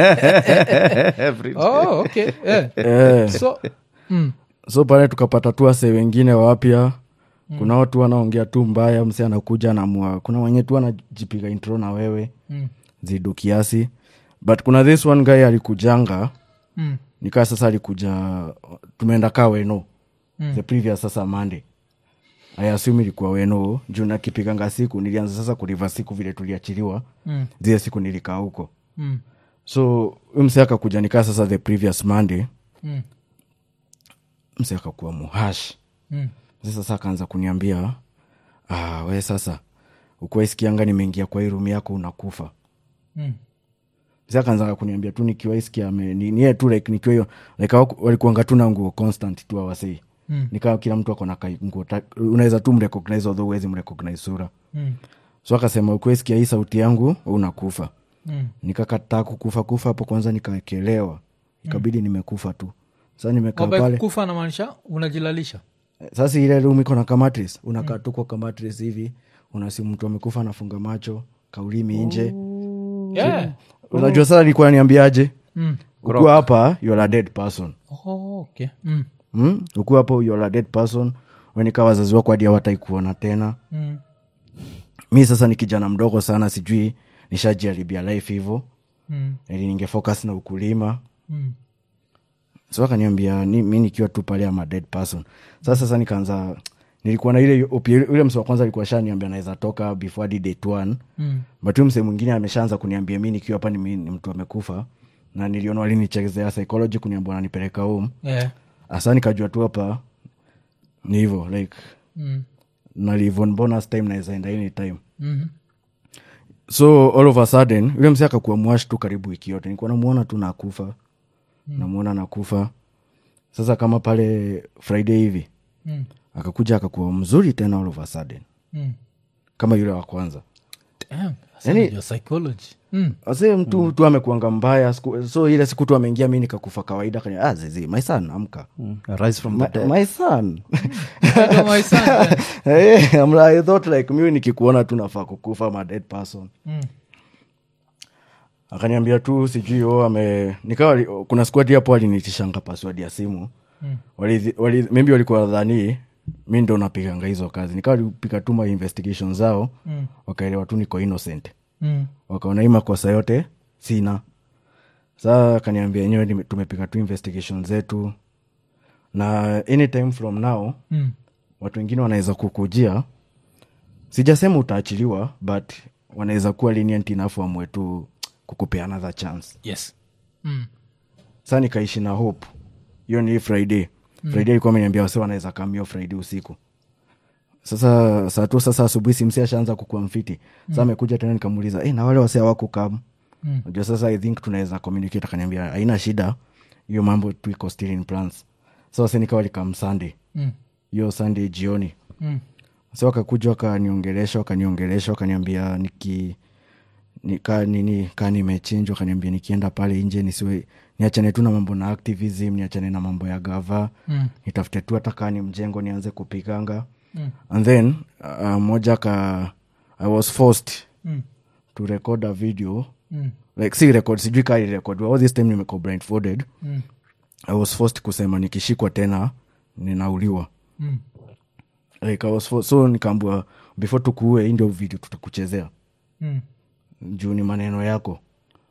yeah. Every day. oh, okay. yeah. eh. so mm. so pale tukapata tu wase wengine wapya kuna watu wanaongea tu mbaya mse anakuja namua kuna wenye tu anajipiga intro na wewe Mm. zidu kiasi but kuna this one guy alikujanga Mm. nikaa sasa alikuja tumeenda kaa weno Mm. the previous sasa monday ayasumi ilikuwa weno juu nakipiganga siku nilianza sasa kuliva siku vile tuliachiliwa Mm. zile siku nilikaa huko Mm. so huyu mse akakuja nikaa sasa the previous monday Mm. mse akakuwa muhash Mm. Sasa sasa akaanza kuniambia ah, we sasa ukuwaisikianga nimeingia kwa hii rumu yako unakufa Mm. sa akaanza kuniambia tu nikiwaisikia nie tu like nikiwa hiyo like hawaku- walikuanga tu na nguo constant tu awasei Mm. nikaa kila mtu akona ka- nguo ta- unaweza tu mrecognize although uwezi mrecognize sura Mm. so akasema ukuwaisikia hii sauti yangu we unakufa Mm. nikakataa kukufa kufa hapo kwanza nikawekelewa ikabidi nimekufa tu sa nimekaa Kwamba pale kufa namaanisha unajilalisha sasa ile room iko na kamatris unakaa tu kwa kamatris hivi unasi mtu amekufa anafunga macho kaulimi nje yeah. unajua sasa nilikuwa niambiaje mm. ukiwa hapa you're a dead person oh, okay. mm. mm? ukiwa hapo you're a dead person wenika wazazi wako hadi hawatai kuona tena Mm. mi sasa ni kijana mdogo sana sijui nishajiharibia life hivo Mm. ili ningefocus na ukulima Mm. so akaniambia ni, mi nikiwa tu pale ama dead person sasa sasa nikaanza nilikuwa na ile opi- ule mse wa kwanza alikuwa shaniambia naweza toka before hadi date one Mm. but huyu mse mwingine ameshaanza kuniambia mi nikiwa hapa ni, mi- ni mtu amekufa na niliona walinichezea psychology kuniambia wananipeleka home Yeah. hasa nikajua tu hapa ni hivo like Mm. nalivon bonus time naweza enda any time Mhm. so all of a sudden yule mse akakuwa mwash tu karibu wiki yote nikuwa namuona tu nakufa mm. namuona nakufa sasa kama pale friday hivi Mm. akakuja akakuwa mzuri tena all of a sudden Mm. kama yule wa kwanza Damn, sasa Yani- unajua psychology mm. ase mtu mm. tu amekuanga mbaya siku, so ile siku tu ameingia mi nikakufa kawaida kanya ah, zizi my son amka rise from the my, dead my son I know my son, eh. hey, I'm like, I thought like mi nikikuona tu nafaa kukufa ma dead person Mm. akaniambia tu sijui o ame nikawa li- kuna squad hapo walinitishanga password ya simu Mm. wali, wali, maybe walikuwa dhani mi ndo napiganga hizo kazi nikawa lipika tu ma investigation zao Mm. wakaelewa tu niko innocent Mm. wakaona hii makosa yote sina saa akaniambia enyewe nime- tumepiga tu investigation zetu na anytime from now Mm. watu wengine wanaweza kukujia sijasema utaachiliwa but wanaweza kuwa lenient enough wamwe tu kukupea another chance yes mm. saa nikaishi na hope hiyo ni friday mm. friday alikuwa ameniambia wase wanaweza kamio friday usiku sasa saa tu sasa asubuhi simsi ashaanza kukua mfiti sa amekuja tena nikamuuliza hey, na wale wase awakukam Mm. najua sasa i think tunaweza communicate akaniambia haina shida hiyo mambo tu iko still in plans so wase nikawa likam sunday Mm. hiyo sunday jioni Mm. so wakakuja wakaniongelesha wakaniongelesha wakaniambia niki nika nini kaa nimechinjwa wakaniambia nikienda pale nje nisiwe niachane tu na mambo na activism niachane na mambo ya gava Mm. nitafute tu hata kaa ni mjengo nianze kupiganga Mm. and then uh, moja ka i was forced Mm. to record a video Mm. like si record sijui kaa record all this time nimeko blindfolded Mm. i was forced kusema nikishikwa tena ninauliwa Mm. like I was forced, so nikaambua before tukuue hii ndio video tutakuchezea Mm. juu ni maneno yako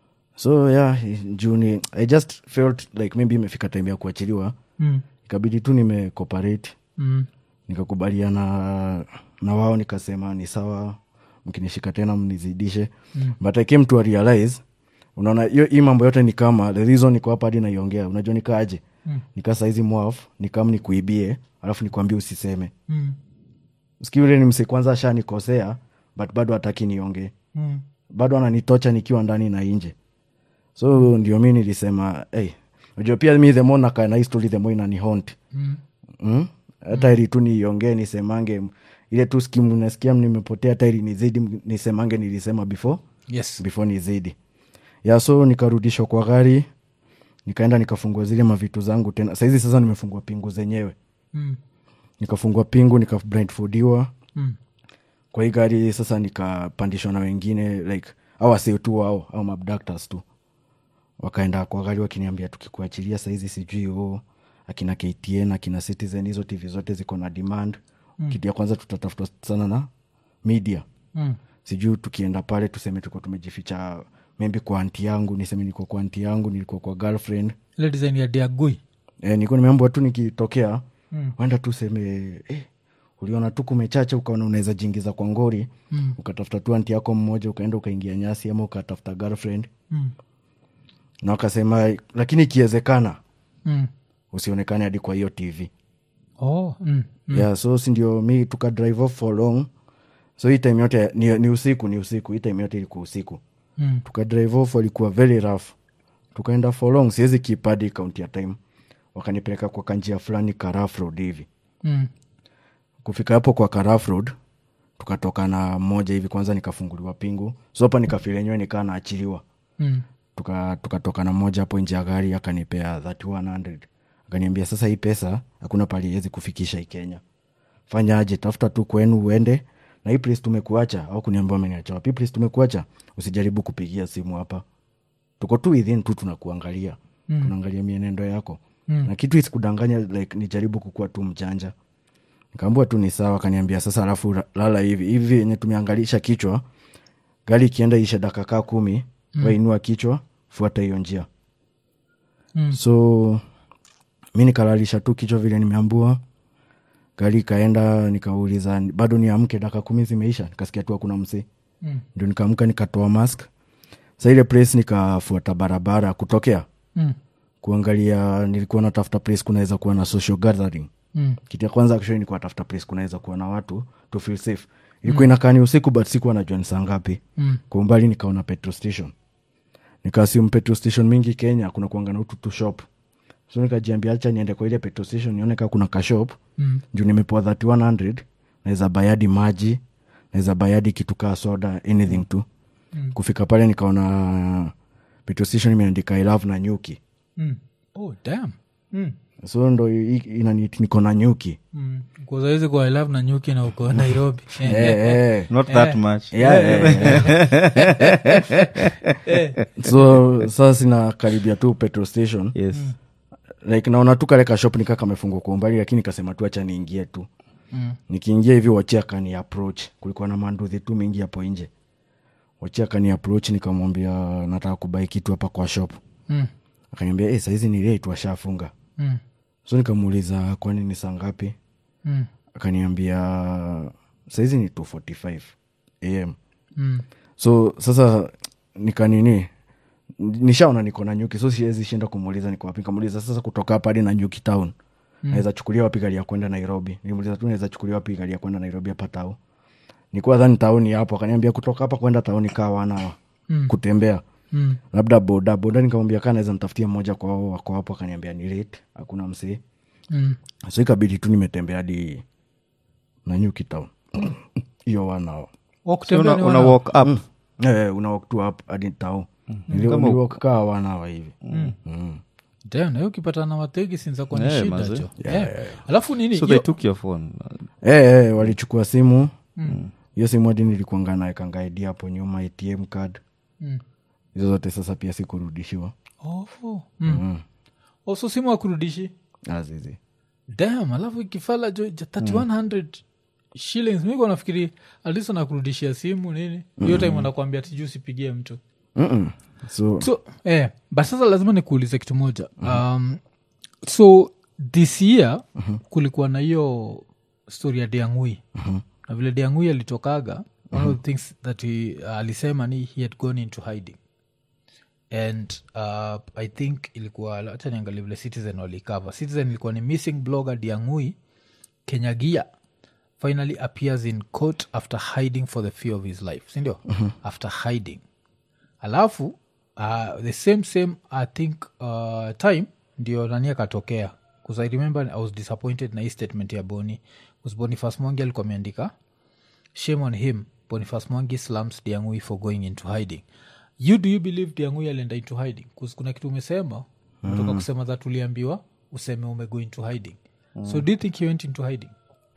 so yeah juu ni i just felt like maybe imefika time ya kuachiliwa Mm. ikabidi tu nimecooperate Mm. nikakubaliana na wao nikasema ni sawa mkinishika tena mnizidishe mm. but i came to a realize unaona hiyo hii mambo yote ni kama the reason niko hapa hadi naiongea unajua nikaaje Mm. nikaa saizi mwaf nikam nikuibie alafu nikwambie usiseme Mm. sikii ule ni mse kwanza ashanikosea but bado hataki niongee Mm. bado ananitocha nikiwa ndani na nje so ndio mi nilisema hey, najua pia mi themo nakaa na hii story themo inanihont Mm. mm? hata ili tu niiongee nisemange ile tu skimu nasikia nimepotea hata ili nizidi nisemange nilisema before yes before nizidi ya so nikarudishwa kwa gari nikaenda nikafungua zile mavitu zangu tena sahizi sasa nimefungua pingu zenyewe Mm. nikafungua pingu nikablindfodiwa Mm. kwa hii gari sasa nikapandishwa na wengine like au wasee tu wao au mabductors tu wakaenda kwa gari wakiniambia tukikuachilia saizi sijui o akina ktn akina citizen hizo tv zote ziko na demand mm. kitu ya kwanza tutatafuta sana na media Mm. sijui tukienda pale tuseme tuko tumejificha maybe kwa anti yangu niseme niko kwa anti yangu nilikuwa kwa girlfriend ile design ya diagui e, nilikuwa nimeambwa tu nikitokea Mm. wenda tu seme eh, uliona tu kumechacha ukaona unaweza jingiza kwa ngori Mm. ukatafuta tu anti yako mmoja ukaenda ukaingia nyasi ama ukatafuta girlfriend Mm. na wakasema lakini ikiwezekana Mm. usionekane hadi kwa hiyo tv Oh. Mm. mm. yeah, so sindio mi tuka drive off for long so hii time yote ni, ni usiku ni usiku hii time yote ilikuwa usiku Mm. tuka drive off walikuwa very rough tukaenda for long siwezi kipadi kaunti ya time wakanipeleka kwa kanjia fulani karaf road hivi Mm. kufika hapo kwa karaf road tukatoka na moja hivi kwanza nikafunguliwa pingu so hapa nikafilenyewe nikaa naachiliwa Mm. tukatoka tuka tukatoka na moja hapo nje ya gari akanipea 3100 akaniambia sasa hii pesa hakuna pali iwezi kufikisha hii kenya fanya aje tafuta tu kwenu uende na hii place tumekuacha au kuniambia ameniacha wapi Hii place tumekuacha usijaribu kupigia simu hapa tuko tu within tu tunakuangalia mm. tunaangalia mienendo yako mm. na kitu isikudanganya like nijaribu kukuwa tu mjanja nikaambua tu ni sawa akaniambia sasa alafu ra- lala hivi hivi yenye tumeangalisha kichwa gari ikienda ishe dakika kaa kumi mm. wainua kichwa fuata hiyo njia Mm. so mi nikalalisha tu kichwa vile nimeambua gari ikaenda nikauliza bado niamke dakika kumi zimeisha nikasikia tu hakuna msee Mm. ndio nikaamka nikatoa mask sa ile place nikafuata barabara kutokea Mm. kuangalia nilikuwa natafuta place kunaweza kuwa na social gathering Mm. kitu ya kwanza actually nilikuwa natafuta place kunaweza kuwa na watu to feel safe ilikuwa inakaa ni usiku but sikuwa najua ni saa ngapi Mm. kwa umbali nikaona petrol station nikaasium petrol station mingi kenya kuna kuanga na ututu shop so nikajiambia acha niende kwa ile petrol station nione kaa kuna kashop Mm. juu nimepoa 3100 naweza bayadi maji naweza bayadi kitu kaa soda anything tu Mm. kufika pale nikaona petrol station imeandika i love na nyuki Mm. Oh, damn. Mm. so ndo i- inani niko na nyuki Mm. Kwa saizi kwa I love na nyuki na uko nairobi eh, eh. not that much Yeah, yeah, yeah. so sasa sinakaribia tu petrol station yes like naona tu kale kashop nikaa kamefungwa kwa umbali lakini kasema tu acha niingie tu Mm. nikiingia hivi wachia kani approach kulikuwa na manduthi tu mingi hapo nje wachia kani approach nikamwambia nataka kubai kitu hapa kwa shop Mm. akaniambia hey, saizi ni late washafunga Mm. so nikamuuliza kwani ni saa ngapi Mm. akaniambia saizi ni 245 am Mm. so sasa nikanini nishaona niko na nyuki so siwezi shinda kumuuliza niko wapi nikamuuliza sasa kutoka hapa hadi na nyuki town mm. naweza chukulia wapi gari ya kwenda nairobi nilimuuliza tu naweza chukulia wapi gari ya kwenda nairobi hapa tao nikuwa dhani tauni hapo akaniambia kutoka hapa kwenda tauni kaa wana Mm. kutembea Mm. labda boda boda nikamwambia kaa naweza nitafutia mmoja kwa wao wako hapo akaniambia ni late hakuna msee Mm. so ikabidi tu nimetembea hadi na nyuki town hiyo wanao Wa so kutembea una, ni una wana- walk up Eh, una walk tu up hadi tao niliwalk kaa wanawa hivi Mm. Damn, na hiyo ukipata na wategi sinzakuwa ni Eh, shida mazee. jo Eh. alafu nini so hiyo- they took your phone Eh, eh, walichukua simu hiyo simu hadi nilikuanga naekanga ID hapo nyuma atm card Mm. hizo zote sasa pia sikurudishiwa Oh. Mm. Oh, so simu akurudishi azizi dam alafu ikifala jo ja 3100 shillings miko nafikiri alis anakurudishia simu nini hiyo time anakwambia tiju usipigie mtu Mm-mm. so so eh, but sasa lazima nikuulize kitu moja um, so this year kulikuwa na hiyo story ya diangui na vile diangui alitokaga one of the things that he, uh, alisema ni he had gone into hiding and uh, i think ilikuwa hacha niangalia vile citizen walikava citizen ilikuwa ni missing blogger diangui kenyagia finally appears in court after hiding for the fear of his life sindio after hiding alafu uh, the same same i think uh, time ndio nani akatokea bcause i remember i was disappointed na hii statement ya boni bcause boniface mwangi alikuwa ameandika shame on him boniface mwangi slams diangui for going into hiding you do you believe diangui alienda into hiding bcause kuna kitu umesema umetoka kusema that uliambiwa useme umego into hiding so do you think he went into hiding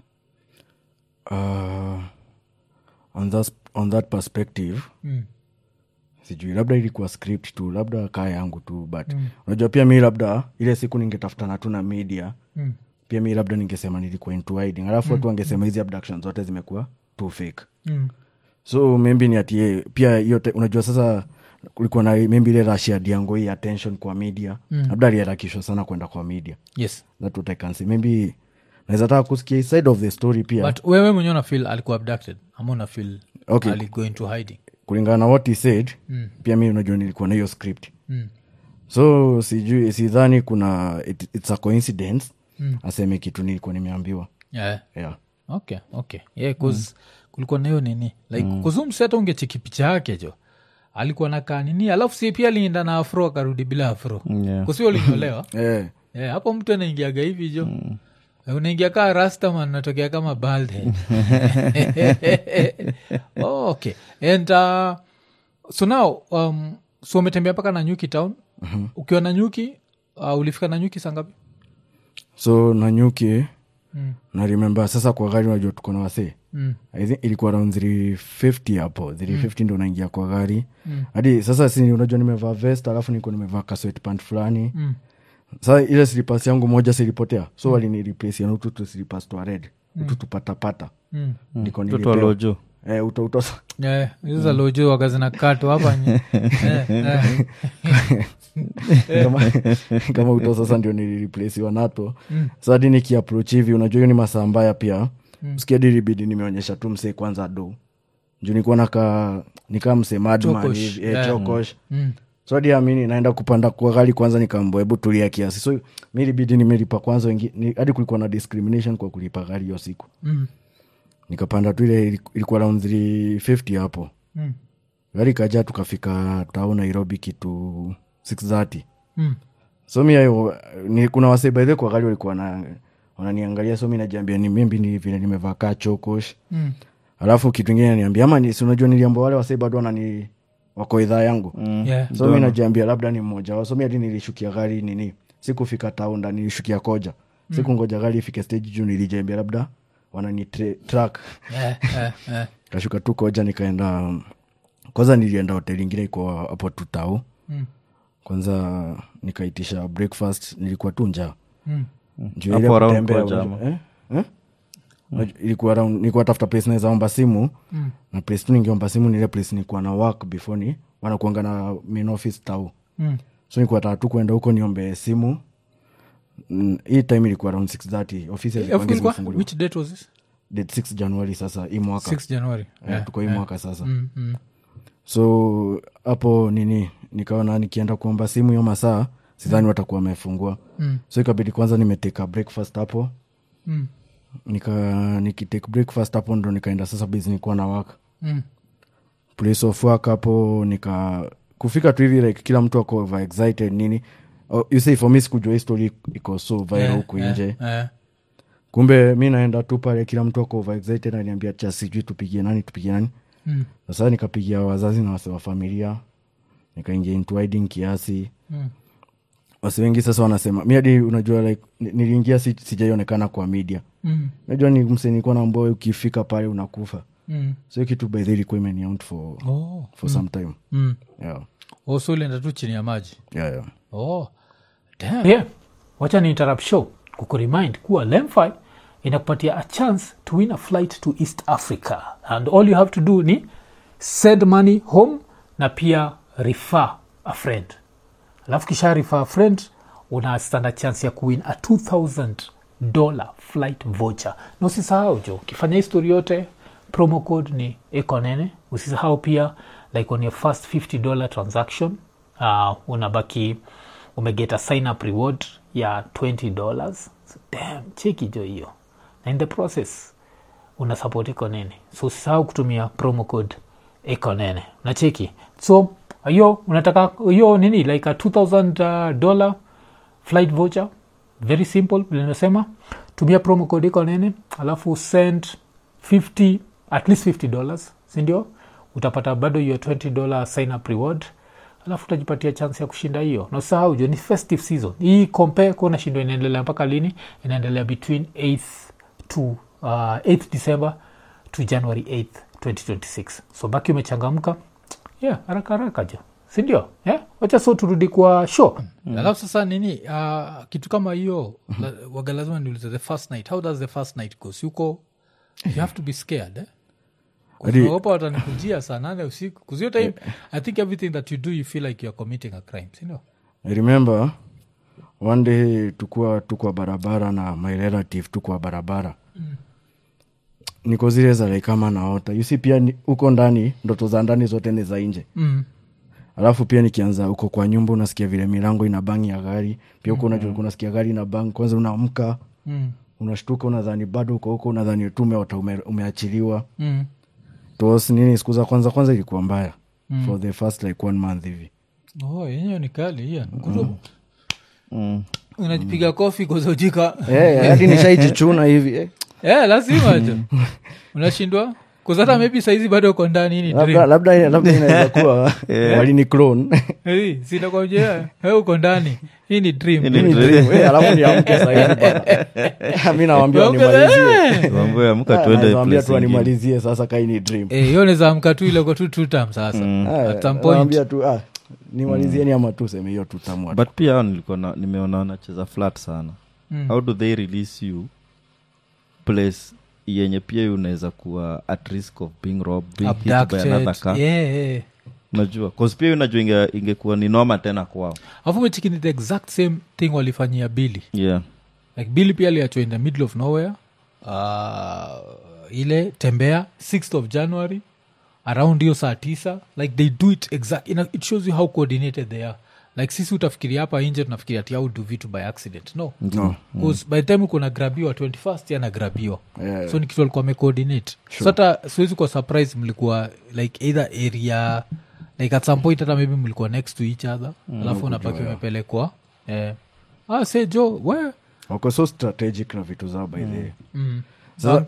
uh, on, that, on that perspective mm. sijui labda ilikuwa script tu labda kaa yangu tu but unajua pia mi labda ile siku ningetafutana tu na media Mm. pia mi labda ningesema nilikuwa into hiding alafu watu wangesema hizi abduction zote zimekuwa too fake Mm. so maybe ni atie pia hiyo te- unajua sasa kulikuwa na maybe ile rush ya diango hii attention kwa media mm. labda aliharakishwa sana kwenda kwa media yes that what I can say maybe naweza taka kusikia hii side of the story pia but wewe mwenyewe unafil alikuwa abducted ama unafil Okay. aligo into hiding kulingana na what he said mm. pia mi unajua nilikuwa na hiyo script mm. so sijui sidhani kuna it, it's a coincidence mm. aseme kitu nilikuwa nimeambiwa yeah. yeah. okay okay yeah, cause kulikuwa nahiyo nini like mm. kuzumseta ungecheki picha yake jo alikuwa nakaa nini alafu si pia alienda na afro akarudi bila afro Yeah. kusio ulinyolewa Eh, yeah, hapo mtu anaingiaga hivi jo unaingia kaa rastaman natokea kama bald head. oh, okay and uh, so now um, so umetembea mpaka na nyuki town ukiwa na nyuki uh, ulifika na nyuki sangapi so nanyuki Mm. na remember sasa kwa gari unajua tuko na wasee Mm. i think ilikuwa around 350 hapo 350 ndo naingia kwa gari hadi sasa si unajua nimevaa vest alafu niko nimevaa kaswetpant fulani Mm. sa ile slipas yangu moja silipotea so mm. walinireplace na ututu slipas twa red ututu patapata Mm. ndiko mtoto nilipewa. alojo eh, uto, uto, Eh, hizo za lojo waga zinakatwa hapa nye. Eh, eh. kama, kama uto sasa ndio nilireplaciwa nato mm. so hadi nikiapproach hivi unajua hiyo ni masaa mbaya pia mm. skiadiribidi nimeonyesha tu msee kwanza do juu nikuwa naka nikaa msee madman Chokosh. hivi eh, Yeah. chokosh Mm. so hadi amini naenda kupanda kwa gari kwanza nikaambo hebu tulia kiasi so mi ilibidi nimelipa kwanza wengi- ni- hadi kulikuwa na discrimination kwa kulipa gari hiyo siku Mm. nikapanda tu ile iliku- ilikuwa round 350 hapo Mm. gari kaja tukafika tao nairobi kitu 630 Mm. so mi ayo, ni, kuna wasebaidhe kwa gari walikuwa na wananiangalia so mi najiambia ni mimbi ni vile nimevaa kaa chokosh Mm. alafu kitu ingine niambia ama ni- si unajua niliambia wale wasee bado wanani wako idhaa yangu Yeah. so mi najiambia labda ni mmoja wao so mi hadi nilishukia gari nini sikufika taunda nilishukia koja sikungoja gari ifike stage juu nilijiambia labda wanani tra- track Eh, eh, eh. kashuka tu koja nikaenda um, kwanza nilienda hoteli ingine iko hapo tutau Mm. kwanza nikaitisha breakfast nilikuwa tu njaa Mm. Juu Hapo ile around kutembea, Koja unajua- eh? Eh? Unajua, ilikuwa around- nilikuwa tafuta place naweza omba simu Mm. na place tu ningeomba simu ni ile place nilikuwa na work before ni wanakuanga na main office tau Mm. so nilikuwa nataka tu kuenda huko niombe simu Mm, hii time ilikuwa around 630 ofisi Eh, hazikuwangi ilikuwa- zimefunguliwa. which date was this Date 6 januari sasa hii mwaka 6 january Eh, tuko hii mwaka sasa Mm, mm. so hapo nini nikaona nikienda kuomba simu hiyo masaa sidhani watakuwa wamefungua Mm. so ikabidi kwanza nimeteka breakfast hapo Mm. nika nikitake breakfast hapo ndo nikaenda sasa basi nikuwa na waka Mm. place of work hapo nika kufika tu hivi like kila mtu ako over excited nini oh, you say for me sikujua hii story iko so viral Eh, huku eh, nje eh. kumbe mi naenda tu pale kila mtu ako over excited aniambia cha sijui tupigie nani tupigie nani Mm. sasa nikapigia wazazi na wase wa familia nikaingia into hiding kiasi Mm. wasi wengi sasa wanasema mi hadi unajua like ni- niliingia si, sijaionekana kwa media Mm. najua ni msenikuwa na mboe ukifika pale unakufa Mm. so hiyo kitu by the way ilikuwa imeniaunt for, Oh. for some time Mm. yeah. Oh, so ulienda tu chini ya maji Yeah, yeah. oh. Damn. Yeah. wacha ni interrupt show kukuremind kuwa lemfi inakupatia a chance to win a flight to east africa and all you have to do ni send money home na pia refer a friend alafu kisha refer a friend una standard chance ya kuwin a 2000 dollar flight voucher na usisahau jo ukifanya histori yote promo code ni ekonene usisahau pia like on your first 50 dollar transaction uh, unabaki umegeta sign up reward ya 20 dollars so, damn cheki jo hiyo na in the process una support ekonene so usisahau kutumia promo code ekonene nacheki so hiyo unataka hiyo nini like a 2000 uh, dollar flight voucher very simple vile nimesema tumia promo code iko nene alafu send 50 at least 50 dollars sindio utapata bado hiyo 20 dollar sign up reward alafu utajipatia chance ya kushinda hiyo na usahau jo ni festive season hii compare kuona shindo inaendelea mpaka lini inaendelea between 8th to uh, 8th december to january 8th 2026 so baki umechangamka yeah haraka haraka jo sindio yeah? wacha so turudi kwa show alafu sasa nini uh, kitu kama hiyo la, waga lazima niulize the first night how does the first night go siuko you have to be scared eh? Hadi- opa watanikujia saa nane usiku kuzio time i think everything that you do you feel like youare committing a crime sindio I remember one day tukua tukwa barabara na my relative tukwa barabara mm. niko zile za like kama naota you see pia ni- huko ndani ndoto za ndani zote ni za nje mm. alafu pia nikianza huko kwa nyumba unasikia vile milango ina bangi ya gari pia huko unajua unasikia gari ina bangi kwanza unaamka Mm. unashtuka unadhani bado uko huko unadhani tu umeota ume, umeachiliwa Mm. tos nini siku za kwanza kwanza ilikuwa mbaya mm. for the first like one month hivi oh, yenyewe ni kali hiyo mm. Mm. unajipiga kofi kuzojika Eh, hadi nishaijichuna hivi eh. yeah, lazima jo unashindwa kuzata maybe saizi bado uko ndani hii ni labda dream. labda labda inaweza kuwa walini clone Eh, sinakwambia we uko ndani hii ni dream Hii ni Ni dream. Eh, alafu niamke sahizi bana mi nawambia Waongeze- nimalizie mambo ya mka Ah, tuende nawambia place tu ingine. animalizie sasa kai ni dream Eh, hiyo naweza amka tu ile uko tu two term sasa Ah, at some point nawambia tu ah, nimalizieni ama tu seme hiyo tutamwa but pia hao nilikuwa na- nimeona wanacheza flat sana Mm. how do they release you place yenye pia unaweza kuwa at risk of being robbed being hit by Abducted. another car Yeah, yeah. unajua cause pia unajua inge, ingekuwa ni noma tena kwao alafu mechikini the exact same thing walifanyia bili yeah like bili pia aliachwa in the middle of nowhere uh, ile tembea 6th of january around hiyo saa tisa like they do it exact you know, it shows you how coordinated they are like sisi utafikiria hapa nje tunafikiria ati au do vitu by accident no no. bcause by the time uko nagrabiwa 21st anagrabiwa Yeah, so ni kitu alikuwa amecoordinate so hata siwezi kuwa surprise mlikuwa like either area like at some point hata maybe mlikuwa next to each other alafu unapaki umepelekwa eh. ah, say jo we wako so strategic na vitu zao by the way. mm. Sasa,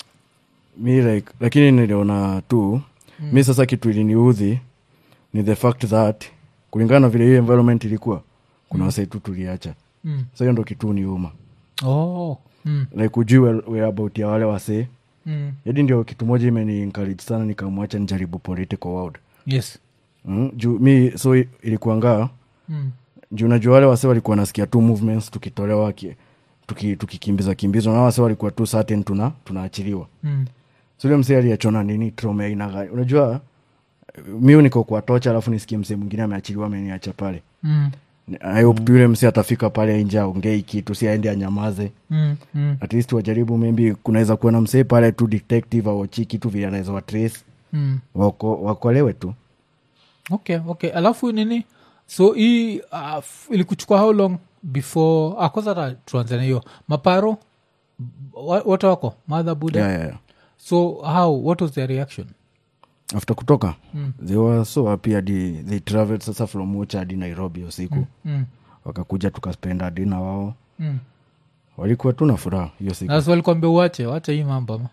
mi like lakini niliona tu mi sasa kitu iliniudhi ni the fact that kulingana na vile hiyo environment ilikuwa kuna wasai tu tuliacha Mm. so hiyo ndo kitu niuma Oh. Mm. like ujui where- whereabout ya wale wasee Mm. yadi ndio kitu moja imeni encourage sana nikamwacha nijaribu political world yes mm? juu mi so i- ilikuangaa mm. juu najua wale wase walikuwa nasikia tu movements tukitolewa ki- tuki- tukikimbiza kimbizwa na wase walikuwa tu certain tuna tunaachiliwa Mm. sule msee aliachona nini trome aina gani unajua miu niko kwa tocha alafu nisikie msee mwingine ameachiliwa ameniacha pale Mm. I hope tu yule msee atafika pale nje aongei kitu si aende anyamaze Mm. Mm. at least wajaribu maybe kunaweza kuwa na msee pale tu detective aochi kitu vile anaweza watrace Mm. wako, wakolewe tu okay okay alafu nini so hii uh, f- ilikuchukua how long before ah, kwanza hata tuanze na hiyo maparo wa- wote wako madha buda yeah, yeah, yeah. so how what was their reaction after kutoka Mm. they were so happy hadi they traveled sasa from Mocha hadi nairobi usiku mm. wakakuja tukaspenda dina wao Mm. walikuwa tu na furaha hiyo siku na so walikwambia uache wache hii mambo ama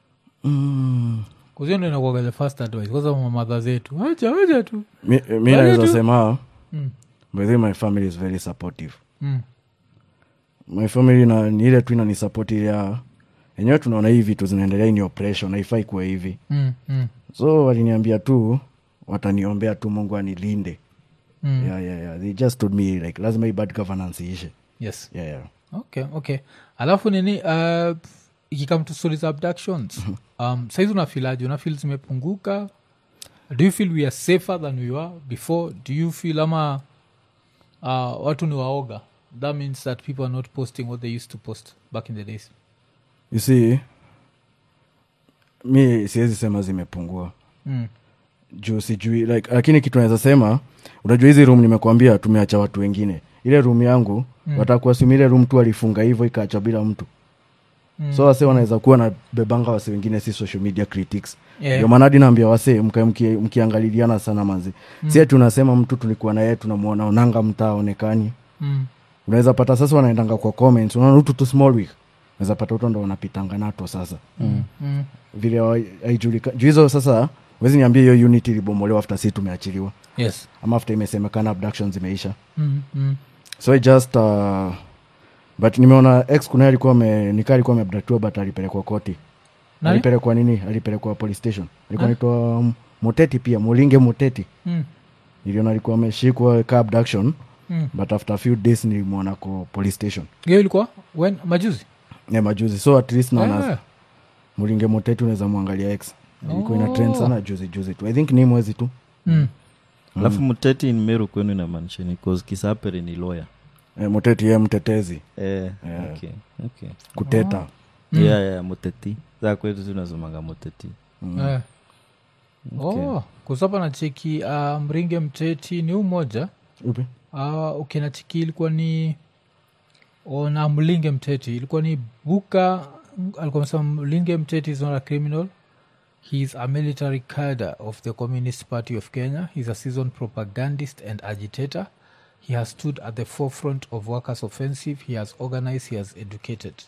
mm. kuzio ndo inakuwaga the first advice kwanza mamadha zetu wacha wacha tu mi, mi Wale naweza tu- sema mm. by the way, my family is very supportive Mm. my family na ni ile tu inanisapoti ile ya enyewe tunaona hii vitu zinaendelea hii ni operation haifai kuwa hivi Mm. Mm. so waliniambia tu wataniombea tu mungu anilinde Mm. yeah, yeah, yeah. they just told me like lazima hii bad governance iishe yes yeah, yeah. okay okay alafu nini uh, ikikam to stories of abductions um, saizi unafilaji unafil zimepunguka do you feel we are safer than we were before do you feel ama uh, watu ni waoga that means that people are not posting what they used to post back in the days you see mi siwezi sema zimepungua mm. juu sijui like, lakini kitu naweza sema unajua hizi room nimekuambia tumeacha watu wengine ile room yangu mm. watakuasumi ile room tu alifunga hivyo ikaachwa bila mtu mm. so wase wanaweza kuwa na bebanga wase wengine si social media critics Yeah. ndio maana hadi naambia wase mka- mki- mkiangaliana sana manzi mm. sie tunasema mtu tulikuwa naye tunamwona onanga mtaa onekani Mm. unaweza pata sasa wanaendanga kwa comments unaona utu tu small week unaweza pata uto ndo wanapitanga nato sasa Mm. Mm. vile wa- haijulika juu hizo sasa wezi niambia hiyo unit ilibomolewa after si tumeachiliwa yes ama after imesemekana abduction zimeisha mm. Mm. so I just uh, but nimeona ex kuna alikuwa ame- nikaa alikuwa ameabdaktiwa but alipelekwa koti Nani? alipelekwa nini alipelekwa police station alikuwa Ah. naitwa um, moteti pia mulinge moteti Mm. niliona alikuwa ameshikwa ka abduction Mm. but after a few days nilimwona ko police station hiyo ilikuwa when majuzi ya majuzi so at least naona Ah. mulinge moteti unaweza mwangalia ex ilikuwa ina Oh. trend sana juzi juzi tu i think ni mwezi tu Mm. alafu mteti in meru kwenu inamaanisha ni cause kisapere ni lawyer e, moteti ye mtetezi eh, Yeah. okay, okay. kuteta Mm. yeah, yeah, muteti za kwetu tunazomanga muteti Eh. oh, kusapa na cheki uh, mringe mteti ni umoja upi uh, ukina chiki ilikuwa ni ona mlinge mteti ilikuwa ni buka alikuwa amesema mlinge mteti is not a criminal he is a military cadre of the communist party of kenya he's a seasoned propagandist and agitator he has stood at the forefront of workers offensive he has organized he has educated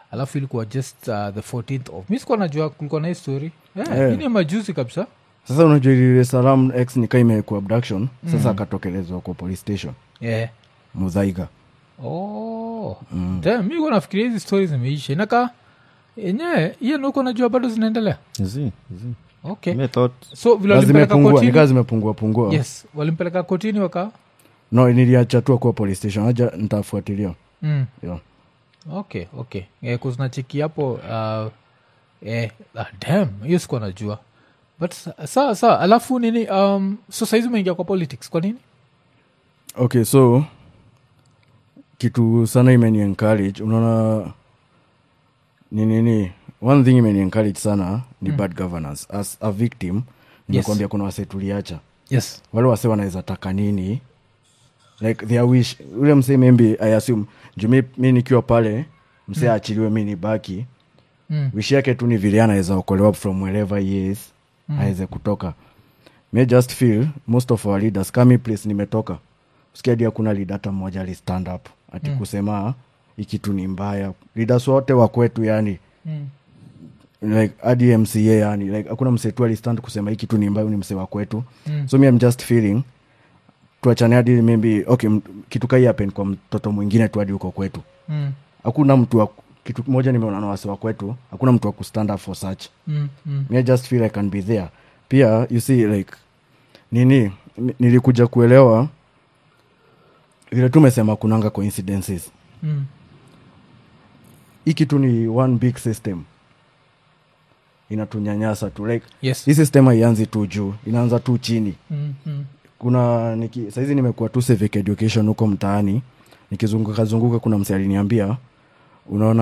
alafu ilikuwa just uh, the 14th of mi sikuwa najua kulikuwa na hii story yeah, Yeah. hii ni majuzi kabisa sasa unajua ile salam x nika imekuwa abduction sasa akatokelezwa kwa police station yeah. mudhaiga oh. mm. mi kuwa nafikiria hizi stori zimeisha inaka enyewe hiyo nuko najua bado zinaendelea Zi, zi. okay Me thought so vile na walimpeleka zimepungua kotini nikaa zimepungua pungua yes walimpeleka kotini waka no niliachatua kuwa police station aja nitafuatilia mm. yeah. okay okay eh, kuzinachiki hapo uh, eh, ah, dam hiyo sikuwa najua but sa- sawa sawa alafu nini um, so saizi umeingia kwa politics kwa nini okay so kitu sana imeni encourage unaona ni nini one thing imeni encourage sana ni mm. bad governance as a victim nimekwambia kuna wase tuliacha yes wale wase wanaweza taka nini like their wish ule msee maybe i assume juu mi, mi nikiwa pale msee mm. achiliwe mi nibaki mm. wish yake tu ni vile anaweza okolewa from wherever he is mm. aweze kutoka me just feel most of our leaders kami place nimetoka sikiadi hakuna leader hata mmoja ali stand up ati mm. kusema hii kitu ni mbaya leaders wote wa kwetu yani Mm. like hadi mca yani like hakuna msee tu alistand kusema hii kitu ni mbaya huyu ni msee wa kwetu Mm. so mi am just feeling tuachane hadi maybe okay m- kitu kai happen kwa mtoto mwingine tu hadi huko kwetu Mm. hakuna mtu wa kitu moja nimeona na wase wa kwetu hakuna mtu wa kustand up for such Mm. Mm. me I just feel I can be there pia you see like nini ni- nilikuja kuelewa vile tu umesema kunanga coincidences Mm. hii kitu ni one big system inatunyanyasa tu like yes hii system haianzi tu juu inaanza tu chini mm. Mm. kuna niki, saizi nimekuwa tu civic education huko mtaani nikizunguka zunguka kuna mse aliniambia unaona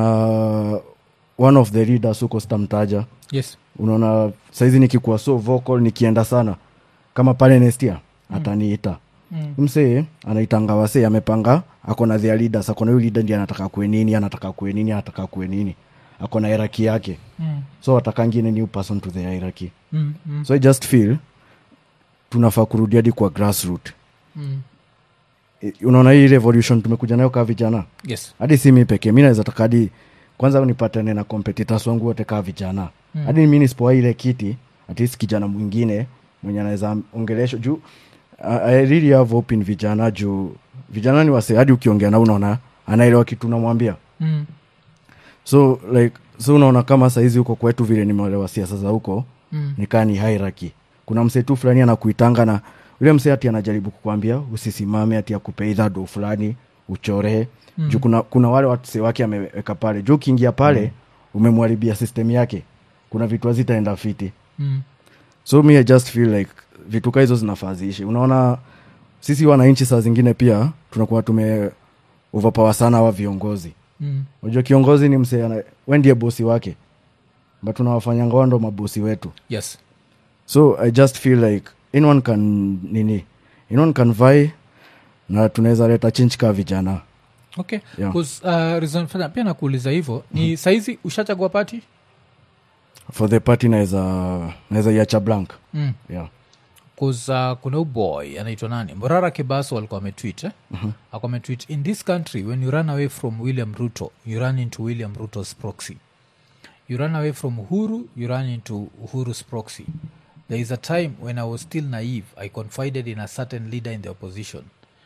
one of the leaders huko sitamtaja yes unaona saizi nikikuwa so vocal nikienda sana kama pale nestia ataniita Mm. msee anaitanga wasee amepanga akona their leaders akona huyu leader ndi anataka kue nini anataka kue nini anataka kue nini akona hierarchy yake Mm. so atakangine new person to the hierarchy Mm. Mm. so i just feel tunafaa kurudi hadi kwa grassroot Mm. I- unaona hii revolution tumekuja nayo kaa vijana yes hadi si mi pekee mi naweza taka hadi kwanza nipatane na competitors wangu wote kaa vijana hadi mi nisipoa ile kiti at least kijana mwingine mwenye anaweza ongelesha juu I, I really have hope in vijana juu vijana ni wase hadi ukiongea na unaona anaelewa kitu unamwambia mm. so like so unaona kama saizi huko kwetu vile nimeelewa siasa za huko Mm. nikaa ni hierarchy kuna msee tu fulani anakuitanga na yule msee ati anajaribu kukwambia usisimame ati akupe idha do fulani uchoree mm. juu kuna, kuna wale wase wake ameweka pale juu ukiingia pale mm. umemwharibia system yake kuna vitu hazitaenda fiti Mm. so mi I just feel like vitu ka hizo zinafaa ziishi unaona sisi wananchi saa zingine pia tunakuwa tume overpower sana hawa viongozi Mm. unajua kiongozi ni msee ana- we ndiye bosi wake but tunawafanyanga wao ndo mabosi wetu yes so i just feel like anyone can nini anyone can vie na tunaweza leta change ka vijana okay Yeah. 'Cause, uh, reason fanya pia nakuuliza hivyo ni saizi ushachagua pati for the party naweza naweza iacha blank mm. yeah. Cause, uh, kuna uboy anaitwa nani morara kibaso alikuwa ametwit eh? mm-hmm. alikuwa ametwit in this country when you run away from william ruto you run into william ruto's proxy you run away from uhuru you run into uhuru's proxy there is a time when i was still naive i confided in a certain leader in the opposition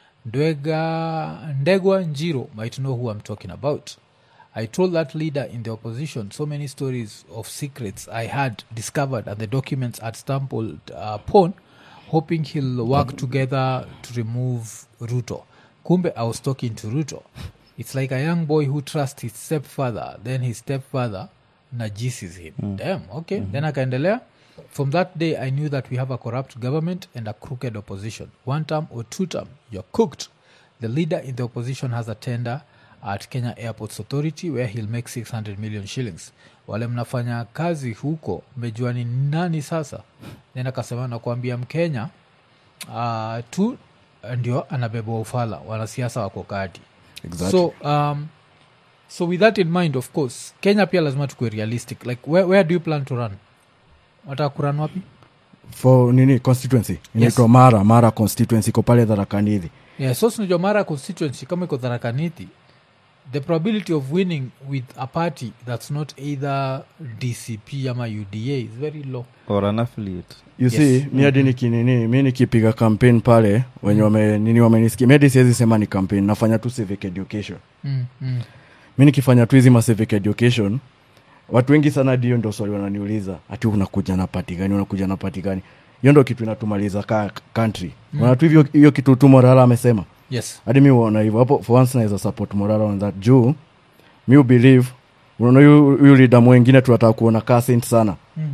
ndwega ndegwa njiro might know who i'm talking about I told that leader in the opposition so many stories of secrets I had discovered and the documents had stumbled uh, upon, hoping he'll work together to remove Ruto. Kumbe, I was talking to Ruto. It's like a young boy who trusts his stepfather, then his stepfather najises him. Damn, okay. Then akaendelea. From that day, I knew that we have a corrupt government and a crooked opposition. One term or two term, you're cooked. The leader in the opposition has a tender at Kenya Airports Authority where he'll make 600 million shillings. Wale mnafanya kazi huko mmejua ni nani sasa? Then akasema nakuambia Mkenya uh, tu ndio anabeba ufala, wanasiasa wako kati Exactly. so um, so with that in mind of course kenya pia lazima tukue realistic like where, where do you plan to run wataka kuran wapi for nini constituency inaitwa mara mara constituency iko pale dharakanithi yeah, so sinajua mara constituency kama iko dharakanithi the probability of winning with a party that's not either dcp ama uda is very low or an affiliate you Yes. see mi hadi nikinini mi nikipiga campaign pale wenye wame, nini wamenisikia mi hadi siwezi sema ni campaign nafanya tu civic education mm, mm. mi nikifanya tu hizi ma civic education watu wengi sana dio ndo swali wananiuliza ati unakuja na pati gani unakuja na pati gani hiyo ndo kitu inatumaliza ka country mm. tu hivyo hiyo kitu tu morala amesema yes hadi mi uona hivyo hapo for once naweza support morala on that juu mi ubelieve unaona huyu huyu leader mwengine tunataka kuona kaa saint sana Mm.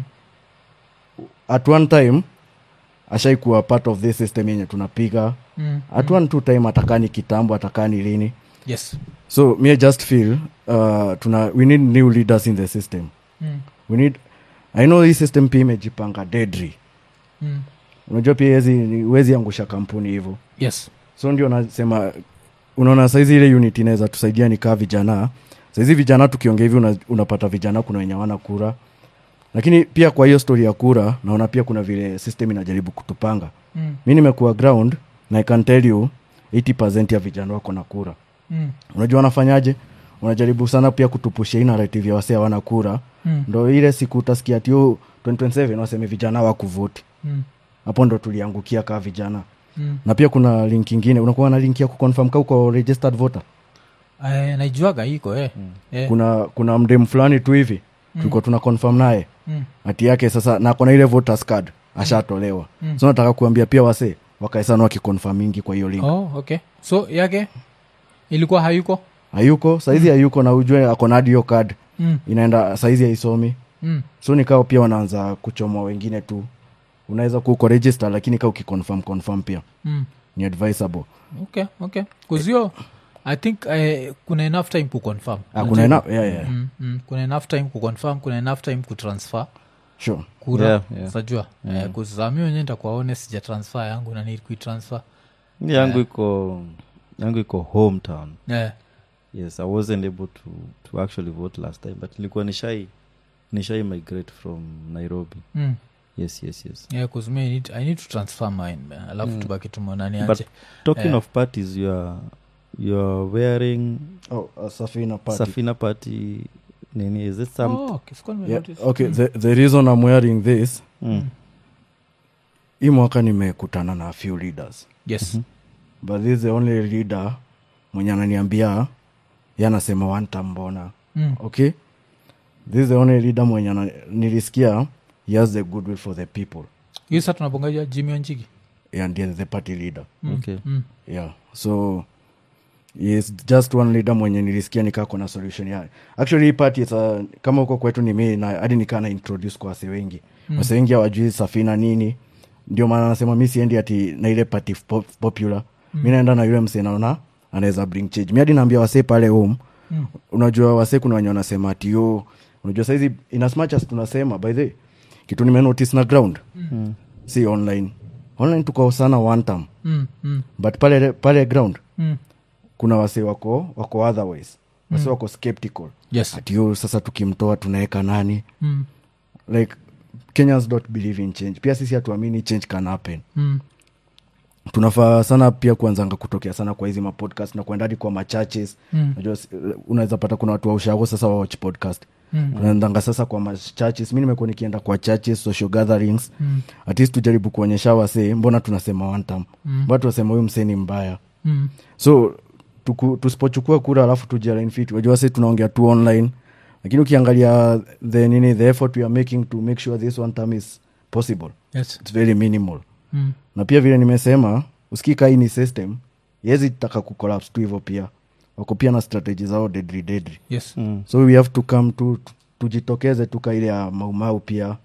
at one time ashaikuwa part of this system yenye tunapiga mm. at one two time atakani kitambo atakani lini yes so me I just feel uh, tuna we need new leaders in the system mm. we need i know hii system pia imejipanga deadly Mm. unajua pia hezi huwezi angusha kampuni hivyo yes so ndio nasema unaona saizi ile unit inaweza tusaidia ni kaa vijana saizi vijana tukiongea hivi una, unapata vijana kuna wenye wana kura lakini pia kwa hiyo story ya kura naona pia kuna vile system inajaribu kutupanga mm. mi nimekuwa ground na i can tell you 80 ya vijana wako na kura Mm. unajua wanafanyaje wanajaribu sana pia kutupushia hii narrative ya wase hawana kura Mm. ndo ile siku utasikia tio 2027 waseme vijana wakuvoti Mm. hapo ndo tuliangukia kaa vijana Mm. na pia kuna link ingine unakuwa na link ya kuconfirm ka uko registered voter Eh, naijuaga iko eh. Eh. kuna kuna mdem fulani tu hivi tulikuwa tuna confirm naye Mm. hati yake sasa na kona ile voters card ashatolewa Mm. so nataka kuambia pia wase wakae sana wakiconfirm mingi kwa hiyo link oh, okay so yake ilikuwa hayuko hayuko saizi hayuko na ujue akona hadi hiyo card mm. inaenda saizi haisomi Mm. so nikao pia wanaanza kuchomwa wengine tu unaweza kuuko register lakini kaa ukiconfirm confirm pia Mm. ni advisable okay okay kuzio i think eh, kuna enough time kuconfirm ah, kuna ena yeah, yeah. mm, mm. kuna enough time kuconfirm kuna enough time kutransfer sure kura Yeah, yeah. sajua Eh, kuzami wenye ntakuwa honest sija transfer yangu na need kuitransfer Mi yangu iko yangu iko hometown yeah. yes i wasn't able to, to actually vote last time but nilikuwa nishai nishai migrate from nairobi mm. yes yes yes yeah, 'cause me I need, i need to transfer mine man. alafu tubaki tumonani but aje talking Eh. of parties you are you are wearing oh, uh, safina party. safina party nini is it some oh, okay, sikuwa yeah. nimenotice. okay the, the reason i'm wearing this mm. hii mwaka nimekutana na a few leaders yes but this is the only leader mwenye ananiambia ye anasema wantambona mm. okay this is the only leader mwenye ana- nilisikia he has the goodwill for the people hiyo sa tunabongaja jimi onjigi and he is the party leader okay mm. yeah so he is just one leader mwenye nilisikia nikako na solution ya actually hii party is a, kama huko kwetu ni mi na hadi nikaa na introduce kwa wase wengi mm. wase wengi hawajui safina nini ndio maana anasema mi siendi ati na ile party pop, popular mm. mi naenda na yule msee naona anaweza bring change mi hadi naambia wasee pale home Mm. unajua wasee kuna wenye wanasema ati yo unajua saizi in as much as tunasema by the kitu nimenotice na ground mm. si online online tuko sana one time Mm. Mm. but pale pale ground Mm. kuna wase wako wako otherwise wase wako skeptical yes ati yo sasa tukimtoa tunaweka nani mm. like kenyans don't believe in change pia sisi hatuamini change can happen Mm. tunafaa sana pia kuanzanga kutokea sana kwa hizi mapodcast na kuenda hadi kwa machurches Mm. najua si- unaweza pata kuna watu wa ushago sasa wa watch podcast Mm. tunaendanga sasa kwa machurches mi nimekuwa nikienda kwa churches social gatherings Mm. at least tujaribu kuonyesha wasee mbona tunasema one time Mm. mbona tunasema huyu msee ni mbaya Mm. so tuku- tusipochukua kura alafu tujialainfit wajua si tunaongea tu online lakini ukiangalia the nini the effort we are making to make sure this one time is possible yes its very minimal mm. na pia vile nimesema usikika hii ni system yezi taka kucollapse tu hivyo pia wako pia na strategy zao dedri dedri yes Mm. so we have to come to tujitokeze tuka ile ya maumau pia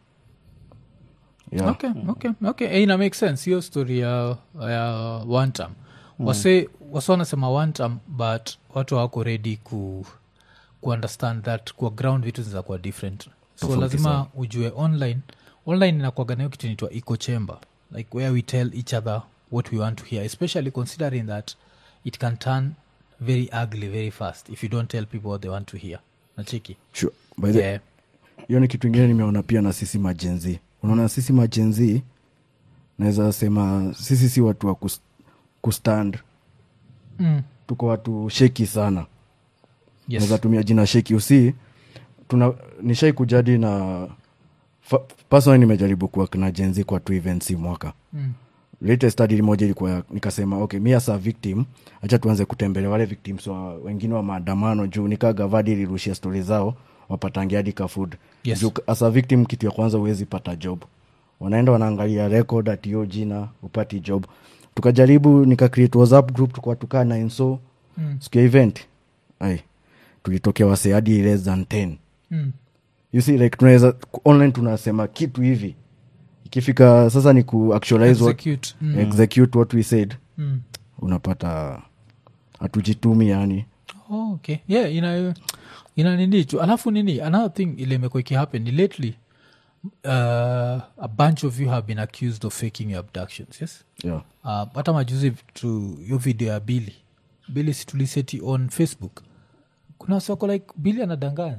yeah. okay okay okay Eh, ina make sense hiyo story ya, ya one time wase wase wanasema one time but watu hawako ready ku kuunderstand that kwa ground vitu zinaza kuwa different so lazima ujue online online inakwaga nayo kitu inaitwa echo chamber like where we tell each other what we want to hear especially considering that it can turn very ugly very fast if you don't tell people what they want to hear nachiki sure. By the, yeah. hiyo ni kitu ingine nimeona pia na sisi majenzi unaona sisi majenzi naweza sema sisi si watu wa kus- kustand mm. tuko watu sheki sana Yes. naweza tumia jina sheki usi tuna nishai kujadi na fa- personally nimejaribu kuwa na jenzi kwa two events hii mwaka Mm. latest study moja ilikuwa ya- nikasema okay mi as a victim hacha tuanze kutembelea wale victims wa, wengine wa maandamano juu nikaa gavadi ilirushia stori zao wapatange hadi ka food Yes. juu as a victim kitu ya kwanza huwezi pata job wanaenda wanaangalia record ati hiyo jina upati job tukajaribu nika create whatsapp group tukwa tukaa na inso Mm. siku ya event ai tulitokea wase hadi less than 10 Mm. you see like tunaweza online tunasema kitu hivi ikifika sasa ni ku actualize what, Execute. Mm. execute what we said Mm. unapata hatujitumi yani Oh, okay yeah ina ina nini tu alafu nini another thing ile imekuwa ikihappen ni lately uh, a bunch of you have been accused of faking your abductions yes yeah. uh, hata majuzi tu yo video ya bili bili situliseti on facebook kuna soko like bili anadanganya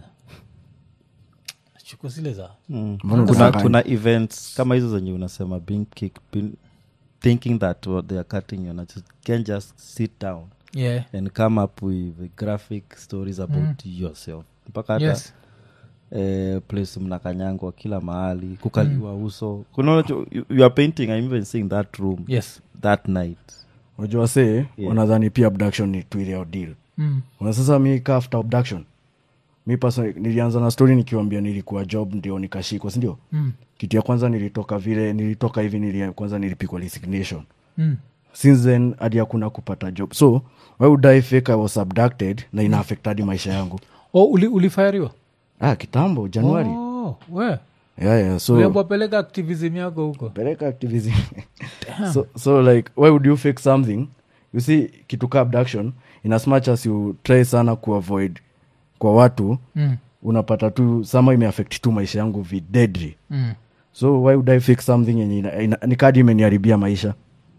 chuko zile za Mm. Mbona kuna, unadanganya? kuna events kama hizo zenye unasema being kicked, being, thinking that what they are cutting you not can just sit down yeah and come up with graphic stories about yourself mpaka hata yes eh, place mnakanyangwa kila mahali kukaliwa uso kuna unacho- you, you are painting i'm even seeing that room yes that night wajua se Yeah. wanadhani pia abduction ni twileo deal mm. Una sasa mi ka after abduction mi personally nilianza na story nikiwambia nilikuwa job ndio nikashikwa sindio Mm. kitu ya kwanza nilitoka vile nilitoka hivi nili, kwanza nilipikwa resignation Mm. since then hadi hakuna kupata job so why would I fake I was abducted na ina affect hadi maisha yangu oh, uli, ulifayariwa ah, kitambo januari oh, we yeah, yeah, so uliambwa peleka activism yako huko peleka activism so, so like why would you fake something you see kitu ka abduction in as much as you try sana kuavoid kwa watu mm. unapata tu sama imeaffect tu maisha yangu videdri Mm. so why would i fake something yenye ina- ina- ni kadi imeniharibia maisha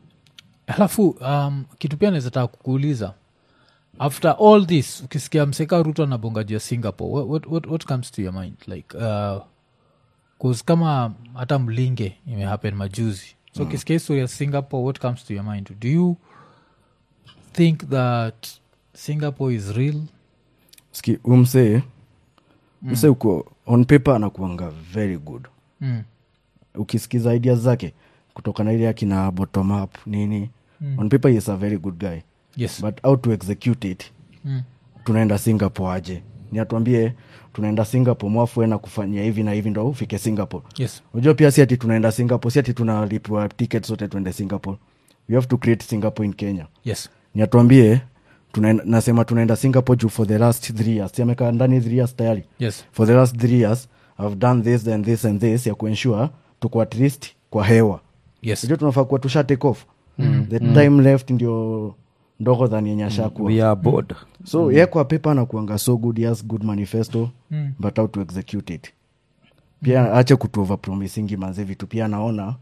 alafu um, kitu pia naweza taka kukuuliza after all this ukisikia mseka ruto anabongajia singapore what, what, what, what comes to your mind like uh, 'cause kama hata mlinge imehappen majuzi so ukisikia history ya singapore what comes to your mind do you think that singapore is real ski umsee msee uko on paper anakuanga very good mm. ukisikiza idea zake kutoka na ile akina bottom up nini mm. on paper he is a very good guy yes but how to execute it mm. tunaenda singapore aje ni atuambie tunaenda singapore mwafue na kufanyia hivi na hivi ndo ufike singapore yes unajua pia si ati tunaenda singapore si ati tunalipwa ticket zote tuende singapore we have to create singapore in kenya yes ni atuambie tunaenda, nasema tunaenda singapore juu for the last three years siamekaa ndani three years tayari yes for the last three years i've done this and this and this ya kuensure tuko at least kwa hewa yes sijua tunafaa kuwa tusha take off mm. the mm. time left ndio ndogo dhani yenye ashakuwa we are bored so mm. ye kwa pepa anakuanga so good he has good manifesto Mm. but how to execute it pia ache kutuova promisingi manze vitu pia anaona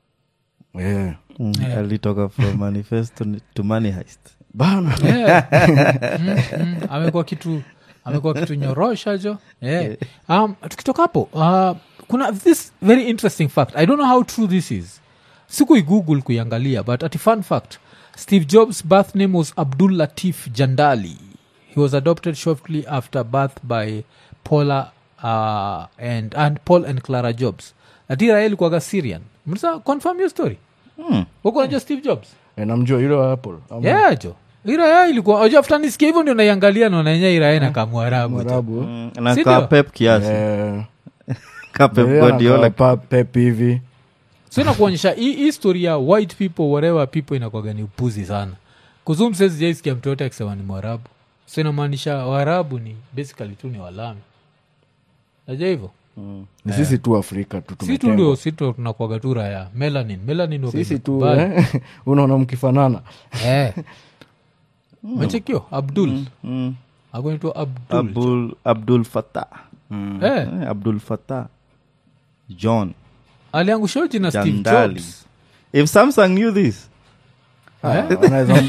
yeah. mm. alitoka from manifesto ni- to money heist bana Yeah. Mm, mm. amekuwa kitu amekuwa kitu nyorosha jo yeah. um, tukitoka hapo uh, kuna this very interesting fact i don't know how true this is sikuigoogle kuiangalia but ati fun fact steve jobs birth name was abdul latif jandali he was adopted shortly after birth by paula uh, and, and paul and clara jobs atira ilikuwaga syrian msa confirm your story Hmm. huko najua steve jobs Eh, namjua yule wa apple Ama yeah jo iraya ilikuwa ojo afta nisikia hivyo ndio naiangalia naonanya iraya na kamwarabu jo. mwarabu Mm, na Si ka ndio? pep kiasi Eh, ka pep yeye guardiola anakaa pa- pep hivi so inakuonyesha hii hii story ya white people whatever people inakwaga ni upuzi sana kuzumsesijaisikia mtu yote akisema ni mwarabu so inamaanisha waarabu ni basically tu ni walami naja hivyo ni sisi tu afrika tu si tu tumetengwa. ndio si tu tunakwaga tu raya melanin melanin waga sisi tu imekubali. eh, unaona mkifanana eh. machekio abdul Mm. agonitwa abdul abdul abdul fatah eh. Eh, abdul fatah john aliangusha jina steve Jandali. jobs if samsung knew this Ah, wanaweza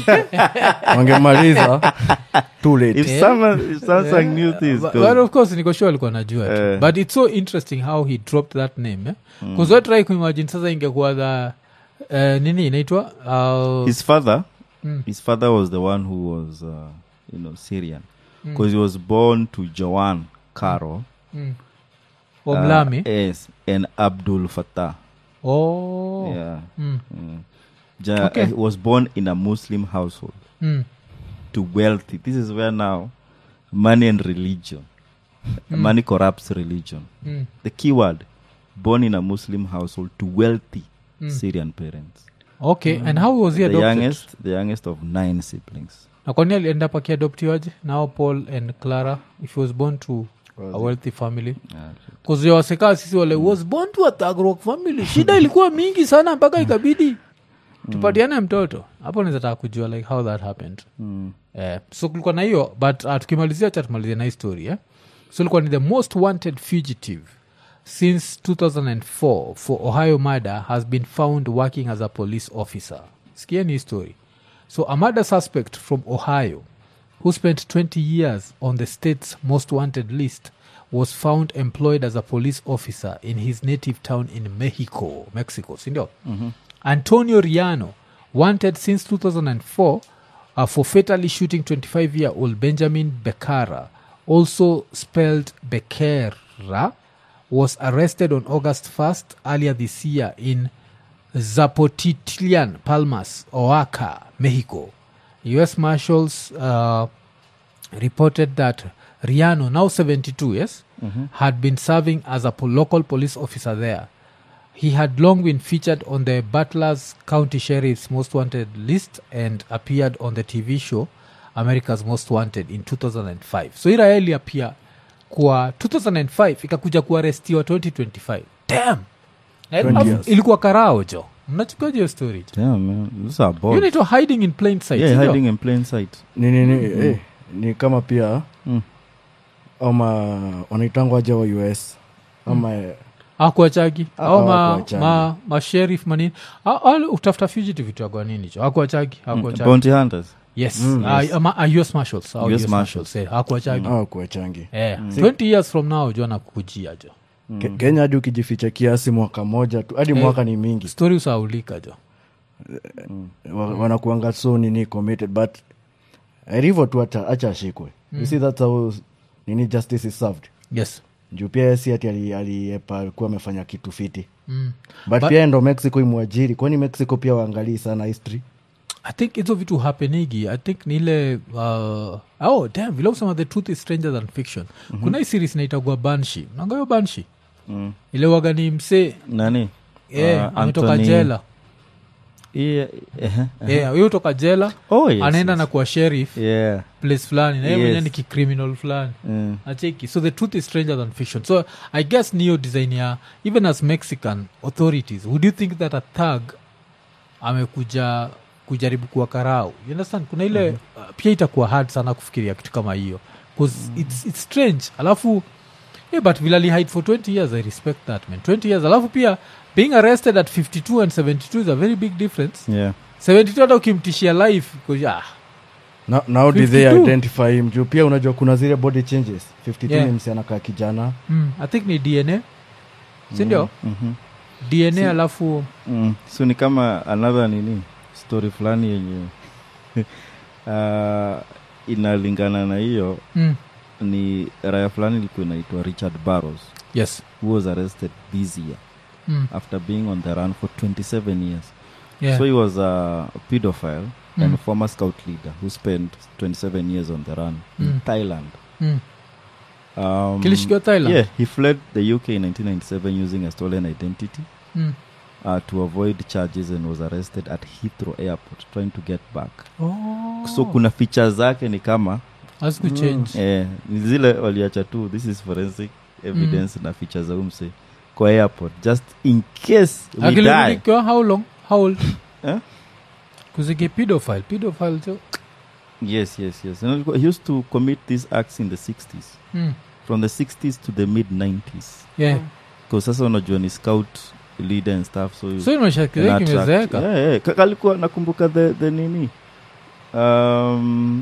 wangemaliza too late if, someone, if samsung knew this But, 'cause- but of course niko sure alikuwa najua tu. Eh. but it's so interesting how he dropped that name bcause mm. try kuimagine sasa ingekuwa the uh, nini inaitwa uh, his father Mm. his father was the one who was uh, you know syrian because he was born to joan caro mm. omlami uh, yes and abdul fatah oh yeah mm. Mm. Ja, Okay. he was born in a muslim household Mm. to wealthy this is where now money and religion money corrupts religion Mm. the key word born in a muslim household to wealthy syrian parents okay and how was he the adopted youngest the youngest of nine siblings na kwani alienda up akiadoptiwaje now paul and clara if he was born to a wealthy family Yeah. kuziwasekaa sisi wale was born to a thug rock family shida ilikuwa mingi sana mpaka ikabidi tupatiane mtoto hapo nizataka kujua like how that happened Mm. eh, so kulikuwa na hiyo but uh, tukimalizia cha tumalizia na hii story eh? so ilikuwa ni the most wanted fugitive since 2004 for ohio murder has been found working as a police officer skieni hii story so a murder suspect from ohio who spent 20 years on the state's most wanted list was found employed as a police officer in his native town in mexico mexico sindio antonio riano wanted since 2004 uh, for fatally shooting 25 year old benjamin becara also spelled becerra was arrested on august 1st earlier this year in zapotitlian palmas oaxaca mexico us marshals uh, reported that riano now 72 yes had been serving as a po- local police officer there he had long been featured on the Butler's County Sheriff's Most Wanted list and appeared on the TV show America's Most Wanted in 2005. So Iraeli apia kwa 2005 ikakuja kuarestiwa 2025. Damn. Na 20 alafu years. ilikuwa karao jo mnachukaje hiyo story Damn, man. Those are balls. you need to hiding in plain sight yeah, sindio? hiding in plain sight. ni, ni, ni, eh, ni kama pia Mm. ama wanaitangwa aja wa us ama eh, akuachagi Ah, au ma, hawakuachagi. ma, masherif manini Ah, ah, utafuta fugitive itagwa nini cho akuachagi Mm. akuachagi Bounty hunters. yes, Mm, Ah, yes. ama- ah, us marshals ah, US US marshals eh, akuachagi hawa kuwachangi Eh, 20 years from now jo nakukujia jo Ke- kenya hadi ukijificha kiasi mwaka moja tu hadi Eh. mwaka ni mingi stori usaulika jo wa, wanakuanga so nini committed but hivyo tu acha acha ashikwe you see that's how nini justice is served yes juu pia si ati ali- aliepa alikuwa amefanya kitu fiti mm. but, But- pia ndo mexico imwajiri kwani mexico pia waangalii sana history i think hizo vitu hapenigi i think ni ile uh, oh damn vile usema the truth is stranger than fiction mm-hmm. kuna hii series inaitagua banshi nangayo banshi Mm. ile wagani msee Nani? yeah, Uh, ametoka Anthony- jela Yeah, uh-huh, uh-huh. yeah, huyo toka jela Oh, yes, anaenda yes. na kuwa sheriff Yeah. place fulani na yeye Yes. mwenyewe ni kicriminal fulani Mm. acheki so the truth is stranger than fiction so i guess niyo design ya even as mexican authorities would you think that a thug amekuja kujaribu kuwa karau you understand kuna ile mm-hmm. uh, pia itakuwa hard sana kufikiria kitu kama hiyo bcause mm-hmm. it's, it's strange alafu yeah, but vilali hide for 20 years i respect that man 20 years alafu pia being arrested at 52 and 72 is a very big difference Yeah. 72 hata ukimtishia life 'cause, ah, Na- now did they 52? identify him juu pia unajua kuna zile body changes 52 Yeah. ni msi anakaa kijana mm, i think ni dna sindio Mhm. dna alafu Mm. so ni kama another nini story fulani yenye uh, inalingana na hiyo mm, ni raya fulani ilikuwa inaitwa richard barrows yes who was arrested this year mm, after being on the run for 27 years yeah. so he was a pedophile Mm. and former scout leader who spent 27 years on the run Mm. in thailand mm. um, kilishikiwa thailand yeah he fled the uk in 1997 using a stolen identity mm. uh, to avoid charges and was arrested at Heathrow Airport trying to get back. oh. So kuna feature zake ni kama asikuchange eh, ni zile waliacha tu this is forensic evidence na feature za umse kwa airport just in case we die. akilikiwa how long how old Eh? kuzike pedophile pedophile jo Yes, yes, yes. And he used to commit these acts in the 60s. mm. From the 60s to the mid 90s. yeah Because sasa unajua ni scout leader and stuff so so imeshakilia Ina attract- kimezeeka Yeah, yeah. Ka- kalikuwa nakumbuka the, the nini um,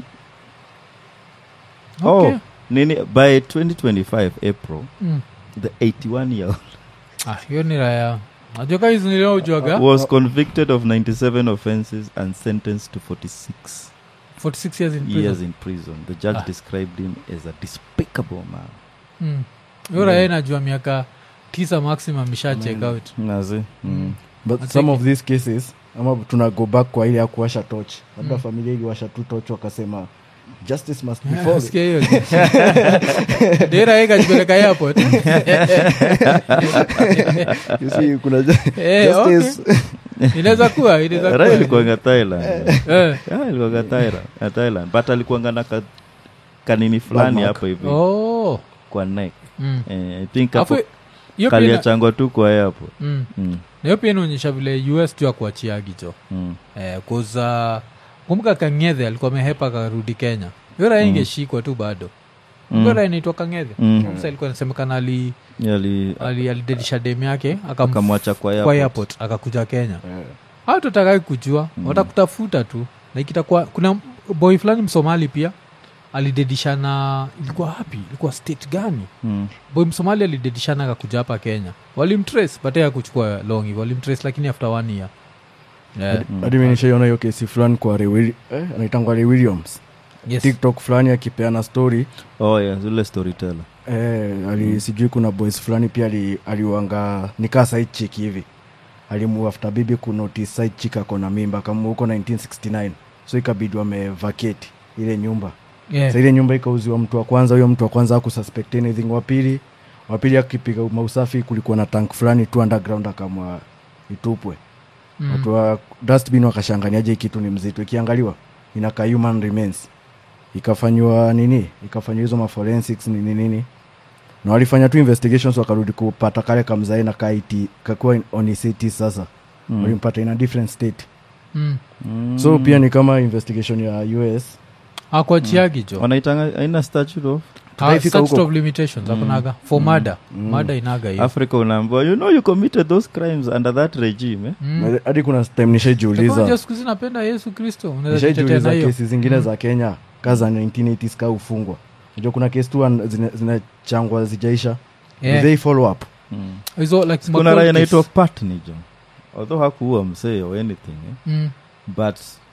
okay. oh nini by 2025 april mm. the 81 year old ah, hiyo ni raya najoka hizi niliojuaga was convicted of 97 offenses and sentenced to 46 46 years in prison years in prison the judge Ah. described him as a despicable man mm. Yo raia najua miaka tisa maximum isha check out nazi mm. but I'll some take of these cases ama tuna go back kwa ile ya kuwasha toch labda familia iliwasha tu toch wakasema justice must be followed Sikia hiyo dera ikajipeleka airport You see, kuna ju- Eh, justice inaweza kuwa inaweza Raila kuwa alikuanga thailand Eh. Yeah, alikuanga Thaira- ya thailand but alikuanga na ka, kanini fulani Black mark. hapo hivi Oh. kwa neck Mm. eh, i think Alafu, hapo hiyo pia ina- kaliachangwa tu kwa hapo Mm. mm. Na hiyo pia inaonyesha vile us juu akuachiagi jo mm. eh, kuza kumbuka kangethe alikuwa amehepa akarudi kenya hiyo raia ingeshikwa tu bado Mm. hiyo raia inaitwa kangethe Mm. sasa ilikuwa inasemekana ali Ali- ali- alidedisha dem yake akam- akamwacha kwa kwa airport. airport akakuja kenya au tutakai kujua watakutafuta tu like itakuwa kuna boy fulani msomali pia alidedishana ilikuwa hapi ilikuwa state gani Mm. boy msomali alidedishana akakuja hapa kenya walimtrace but ya kuchukua long hivyo walimtrace lakini after one year yeah. hadi mi nishaiona hiyo kesi fulani kwa Ray Willi- eh, anaitangwa Ray williams yes. tiktok fulani akipeana story oh yeah zile storyteller eh, ali sijui kuna boys fulani pia ali- aliwanga nikaa side chick hivi alimu after bibi kunotice side chick ako na mimba kama huko 1969 so ikabidi wamevacate ile nyumba yeah. sa ile nyumba ikauziwa mtu wa kwanza huyo mtu wa kwanza akususpect anything wa pili wa pili akipiga mausafi kulikuwa na tank fulani tu underground akamwa itupwe Mm. watu wa dustbin wakashanganiaje hii kitu ni mzito ikiangaliwa inakaa human remains ikafanywa nini ikafanywa hizo maforensics nini nini na walifanya tu investigations wakarudi kupata kale kamzae na kaiti kakuwa on his 80s sasa Mm. walimpata in a different state mm. Mm. so pia ni kama investigation ya us akwachiagi jo wanaitanga aina statute of Ah, Tutaifika statute huko. of limitations akunaga for murder murder inaga hiyo africa unaambiwa you know you committed those crimes under that regime eh? Mm. hadi kuna time Unajua nishaijiuliza siku hizi napenda yesu kristo unaweza jitetea na nishaijiuliza hiyo kesi zingine za kenya ka za 1980s ka ufungwa najua kuna kesi tu an- zina- zinachangwa zijaisha Yeah. they follow up mm. hizo like kuna small raya case. inaitwa patni jo although hakuua msee or anything eh? Mm. but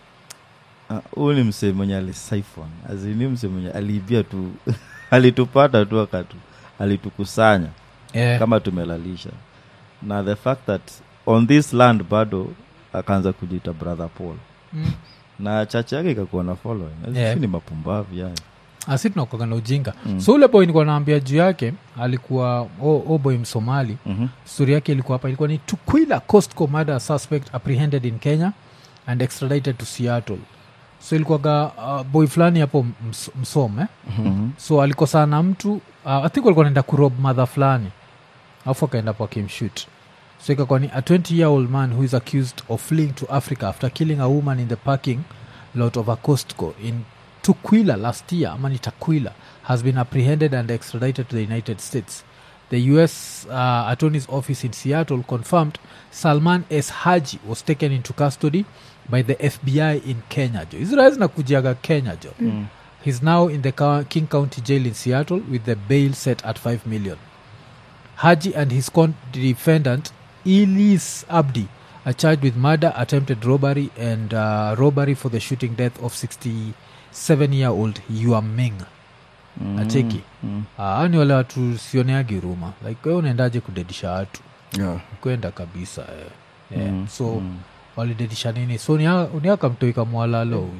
huyu uh, ni msee mwenye alisiphon azini msee mwenye aliibia tu alitupata tu akatu alitukusanya Yeah. kama tumelalisha na the fact that on this land bado akaanza kujiita brother paul Mm. na chache yake ikakuwa na following Yeah. yeah. ni mapumbavu yayo asi tunakuaga na ujinga Mm. so ule boy nikuwa naambia juu yake alikuwa o, o boy msomali mm-hmm. stori yake ilikuwa hapa ilikuwa ni tukwila costco murder suspect apprehended in kenya and extradited to seattle so ilikuwaga uh, boy fulani hapo ms, msom eh? Mm-hmm. so alikosana na mtu uh, i think walikuwa naenda kurob madha fulani alafu akaenda po akimshut so ikakuwa ni a 20 year old man who is accused of fleeing to africa after killing a woman in the parking lot of a costco in tukwila last year ama ni takwila has been apprehended and extradited to the united states the us uh, attorney's office in seattle confirmed salman s haji was taken into custody by the fbi in kenya jo israel zinakujiaga kenya jo Mm. He's now in the Cow- King County Jail in Seattle with the bail set at 5 million. Haji and his co-defendant Elise Abdi are charged with murder, attempted robbery, and uh, robbery for the shooting death of 67-year-old Yua Ming. Mm. Acheki. Mm. Ah, ni wale watu sioneagi ruma like wewe unaendaje kudedisha watu yeah. kwenda kabisa eh. Yeah. Mm. so Mm. walidedisha nini so niakamtoika mwalalo huyu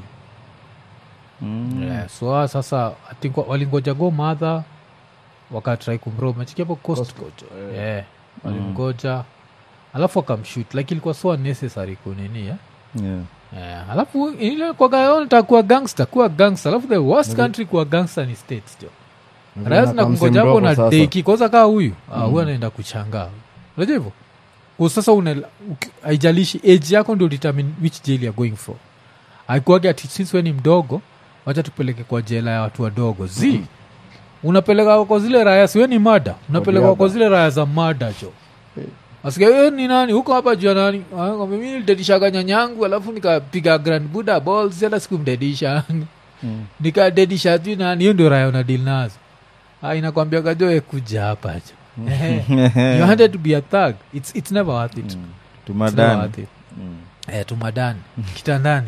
Mm. yeah, so ah, sasa I think wa- walingoja go madha wakatrai kumro mechikiapo costcojo yeah, walimgoja alafu wakamshut like ilikuwa so unnecessary kunini yeah? Yeah. Yeah. alafu ile kwagaonta kuwa gangster kuwa gangster alafu the worst country kuwa gangster ni states jo raya zina kungoja hapo na deki kwanza kaa huyu ah, huyu anaenda kuchangaa unajua hivyo Kwa sasa una uki- haijalishi age yako ndio determine which jail you're going for aikuage ati since we ni mdogo wacha tupeleke kwa jela ya watu wadogo z unapeleka kwa zile raya siwe ni mada unapeleka Obiaba. kwa zile raya za mada jo asikia "Eh, ni nani huko hapa jua nani Ah, kwambia, mi nilidedishaga nyanyangu alafu nikapiga grand buddha balls hata sikumdedisha Mm. nikadedisha tu nani hiyo ndio raya unadil nazo Ah, inakwambia kajoe kuja hapa jo you wanted to be a thug it's, it's never worth it Mm. It's never tumadani worth it. Mm. eh, tumadani kitandani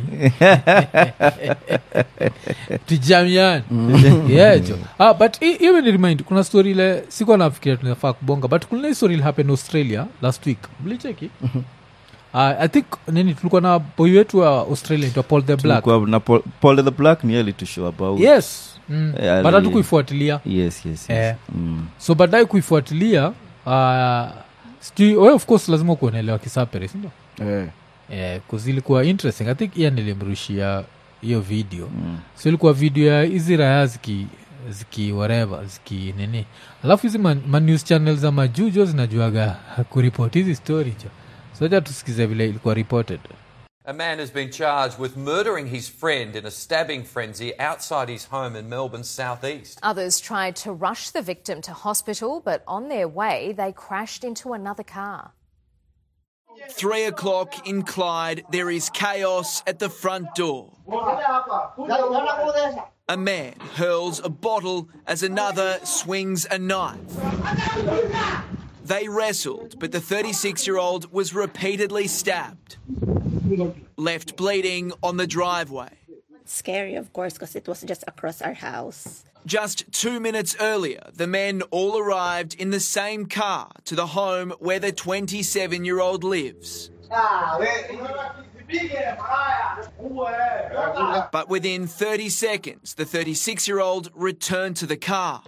tujamiani yeah, jo ah, but hi- hiyo ni remind kuna story ile sikuwa nafikiria tunafaa kubonga but kuna hii story ile happen australia last week mlicheki uh, i think nini tulikuwa na boy wetu wa australia itwa paul the black Tulikuwa na Paul, Paul the black ni alitushow about yes mm. Yeah, but ali- hatukuifuatilia yes yes, yes. Eh. Mm. so baadaye kuifuatilia uh, sijui we of course lazima kuonelewa kisapere sindio eh. yeah, ilikuwa interesting i think iya nilimrushia hiyo video Mm. so ilikuwa video ya hizi raya ziki ziki whatever ziki nini alafu hizi ma, ma news channel za majujo zinajuaga kuripot hizi story jo soja tusikize vile ilikuwa reported A man has been charged with murdering his friend in a stabbing frenzy outside his home in Melbourne's southeast. Others tried to rush the victim to hospital, but on their way, they crashed into another car. Three o'clock in Clyde, there is chaos at the front door. A man hurls a bottle as another swings a knife. They wrestled, but the 36 year old was repeatedly stabbed, left bleeding on the driveway. scary, of course, because it was just across our house. Just two minutes earlier, the men all arrived in the same car to the home where the 27 year old lives. But within 30 seconds, the 36 year old returned to the car.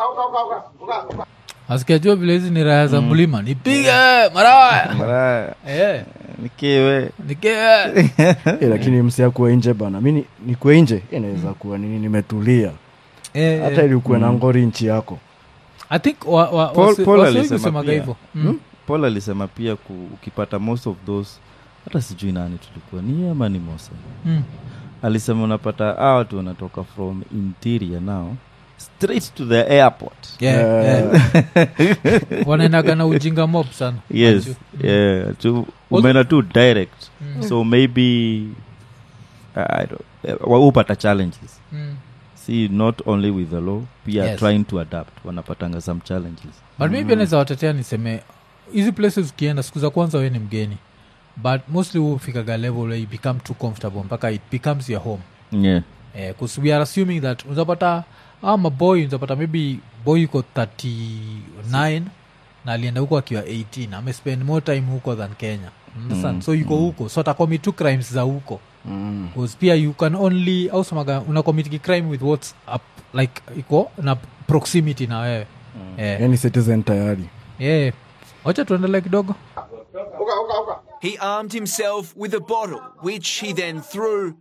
asikajua vile hizi ni raya za mlima nipige maraya Maraya, Eh, nikiwe nike Eh, lakini msia kuwa nje bana mi ni- nikuwe nje inaweza kuwa nini nimetulia Eh, hata ilikuwa na ngori nchi yako i think wa, wa, Paul- wasi- Paul wasi wengi alisema husemaga pia. hivyo Mm. paul alisema pia ku, ukipata most of those hata sijui nani tulikuwa ni yeye ama ni mosa Mm. alisema unapata hawa watu wanatoka from interior now straight to the airport Yeah, yeah. wanaendaga na ujinga mob sana yes Manju. yeah tu umeenda tu direct so maybe I don't, eh, wa- hupata challenges Mm. see not only with the law pia Yes. trying to adapt wanapatanga some challenges but maybe anaweza watetea niseme hizi places ukienda siku za kwanza we ni mgeni but mostly hufikaga level where you become too comfortable mpaka it becomes your home yeah because we are assuming that unapata ama boy unapata maybe boy yuko 39 na alienda huko akiwa 18 amespend more time huko than kenya understand Mm, so yuko huko so atacommit two crimes za huko bcause pia you can only ausemaga unacomitiki crime with whats up, like iko na proximity na wewe Eh, yani citizen tayari eh. wacha tuendelee kidogo He armed himself with a bottle, which he then threw.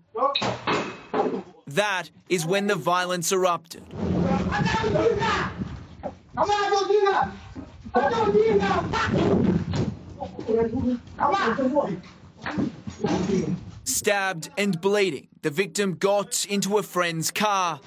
That is when the violence erupted. Stabbed and bleeding, the victim got into a friend's car.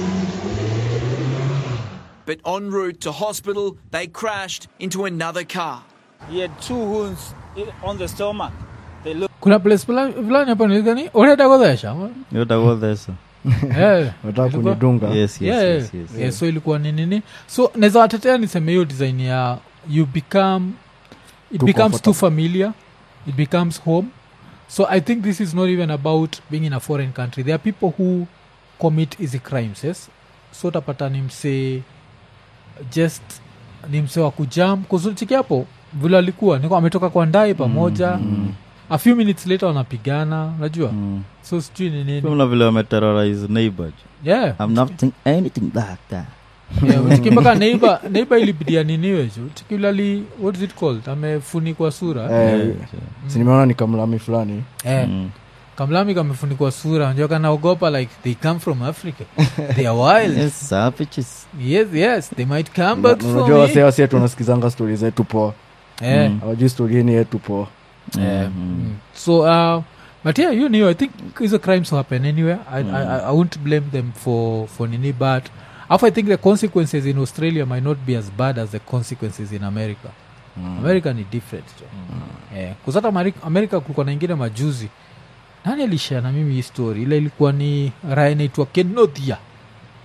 But en route to hospital, they crashed into another car. He had two wounds i- on the stomach. They looked kuna place fula- fulani hapo niligani unaenda kodhesha yotagodhesa Eh, nataka ilikuwa- kunidunga yes yes, Yeah, yes, yes. yeah, so ilikuwa ni nini so naweza watetea niseme hiyo design ya you become it Too becomes too comfortable. familiar it becomes home so i think this is not even about being in a foreign country there are people who commit easy crimes yes so utapata ni msee just ni msee wa kujam kuzunchiki hapo vile alikuwa niko ametoka kwa ndai pamoja a few minutes later wanapigana unajua Mm. so sijui ni nini Kuna vile wameterrorize neighbor yeah i'm not think anything like that Yeah, chiki mpaka neiba neiba ilibidia niniwe ju chikilali what is it called amefunikwa sura Eh, Yeah, si nimeona ni kamlami fulani eh, Mm. kamlami kamefunikwa sura unajua kanaogopa like they come from africa they are wild yes. Yes, savages. yes they might come back Na- for unajua me wasee wasie tunasikizanga stori zetu poa eh, awajui stori yeni yetu poa eh, Mhm. mm. so uh, but yeah you know i think hizo crimes happen anywhere I, I, I, I won't blame them for for nini but Alafu i think the consequences in australia might not be as bad as the consequences in america america ni different jo eh, kuzata america kulikuwa na ingine majuzi nani alishare na mimi hii story ile ilikuwa ni raya inaitwa kenothia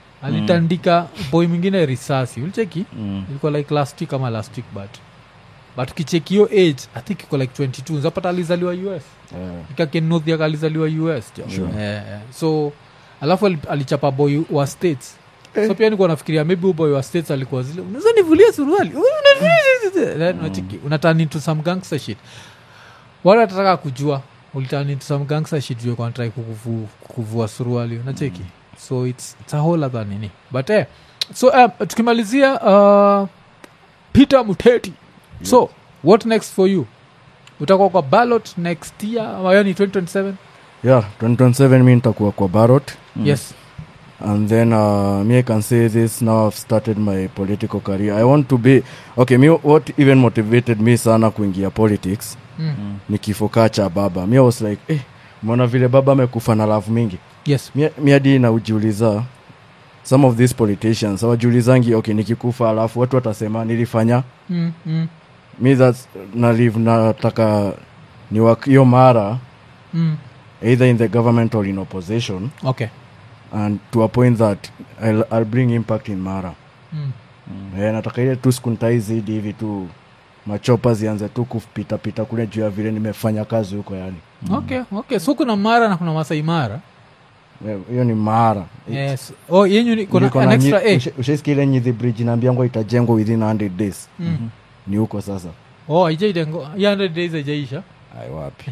alitandika boy mwingine risasi ulicheki Mm. ilikuwa like last week ama last week but but kichekio age i think iko like 22 zapata alizaliwa us Eh, ikakenothiaka alizaliwa us jo Sure. eh, eh. so alafu ali- alichapa boy wa states so pia nikuwa nafikiria maybe huyu boy wa states alikuwa zile unaweza nivulia suruali Then unacheki, unaturn into some gangster shit wale watataka kujua uliturn into some gangster shit juu kwanatrai kukuvu, kukuvua suruali unacheki so it's, it's a whole other nini but eh, so um, tukimalizia uh, peter muteti so what next for you utakuwa kwa ballot next year ama hiyo ni 2027 yeah 2027 mi nitakuwa kwa barot yes and then uh, me i can say this now i've started my political career i want to be okay me what even motivated me sana kuingia politics mm. ni kifo kaa cha baba mi I was like eh, mona vile baba amekufa na love mingi yes Mi- mi hadi naujiuliza some of these politicians awajiulizangi okay nikikufa alafu watu watasema nilifanya mm, mm, mi that's nalive nataka ni wak- hiyo mara mm. either in the government or in opposition okay and to a point that I'll, I'll bring impact in mara mm. Eh, nataka ile tu skuntai zidi hivi tu machopa zianze tu kupitapita kule juu ya vile nimefanya kazi huko yani okay okay so kuna mara na kuna masai mara Eh, hiyo ni mara yes oh yenyu ni kuna Niko an na extra nyi- a usha- ushaisikia ile nyithi bridge naambiangwa itajengwa within 100 days mm. ni huko sasa oh aijaidengo 100 days aijaisha ai wapi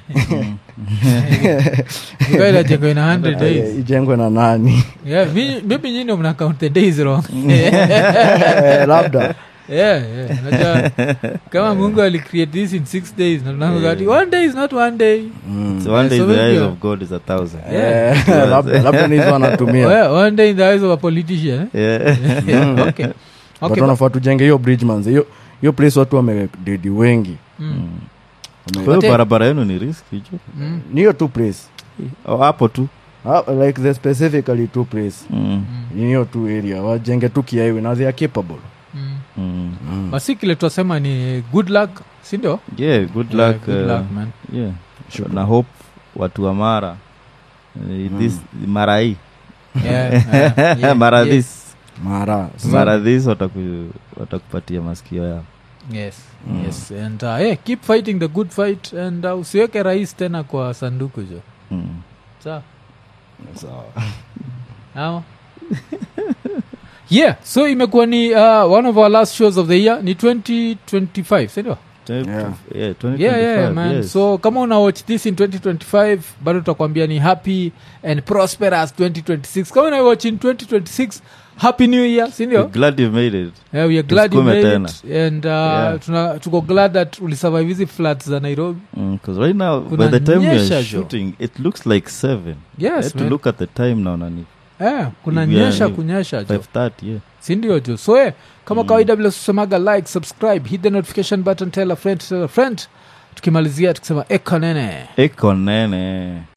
ikailajengwa ina 100 Eh, days ijengwe na nani yeah mi- maybe nyinyi mna count the days wrong Eh, labda yeah, yeah. Unajua, kama mungu alicreate this in six days na tunasema ati one day is not one day So one day so the eyes maybe- of God is a thousand. Yeah. Eh, labda labda ni hizo wanatumia well, one day in the eyes of a politician eh? Yeah. yeah, okay. but Okay, wanafaa tujenge hiyo bridge manze hiyo hiyo place watu wamededi wengi mm, Wame- Kwa hiyo But- barabara yenu ni riski jo mm, ni hiyo tu place Oh, hapo tu Ah, like the specifically two place Mm. ni hiyo tu area wajenge tu kiaiwi na they are capable mm. Mm. basi kile twasema ni good luck sindio yeah good Yeah, luck, good uh, luck, man. yeah na hope watu wa mara uh, this mara hii Yeah, yeah, yeah, mara yeah. this mara Sasa- mara this wataku, watakupatia masikio yao yes yes and uh, yeah, keep fighting the good fight and uh, usiweke rais tena kwa sanduku jo mm. sawa Sawa. Ama? yeah so imekuwa ni uh, one of our last shows of the year ni 2025 sindio Yeah. yeah, yeah, 2025, yeah, man yes. so kama una watch this in 2025 bado tutakwambia ni happy and prosperous 2026 kama una watch in 2026 happy new year sindio We're glad you made it yeah, we are glad you Tusukume made tena. it and uh, Yeah. tuna, tuko glad that ulisurvive hizi floods za nairobi because right now Kuna by the time we nyesha are jo. shooting it looks like seven I yes had to man. look at the time now nani eh, kuna Yeah, nyesha yeah. kunyesha jo 530 yeah sindio jo so eh, kama kawaida vile tusemaga like subscribe hit the notification button tell a friend tell a friend tukimalizia tukisema ekanene eko nene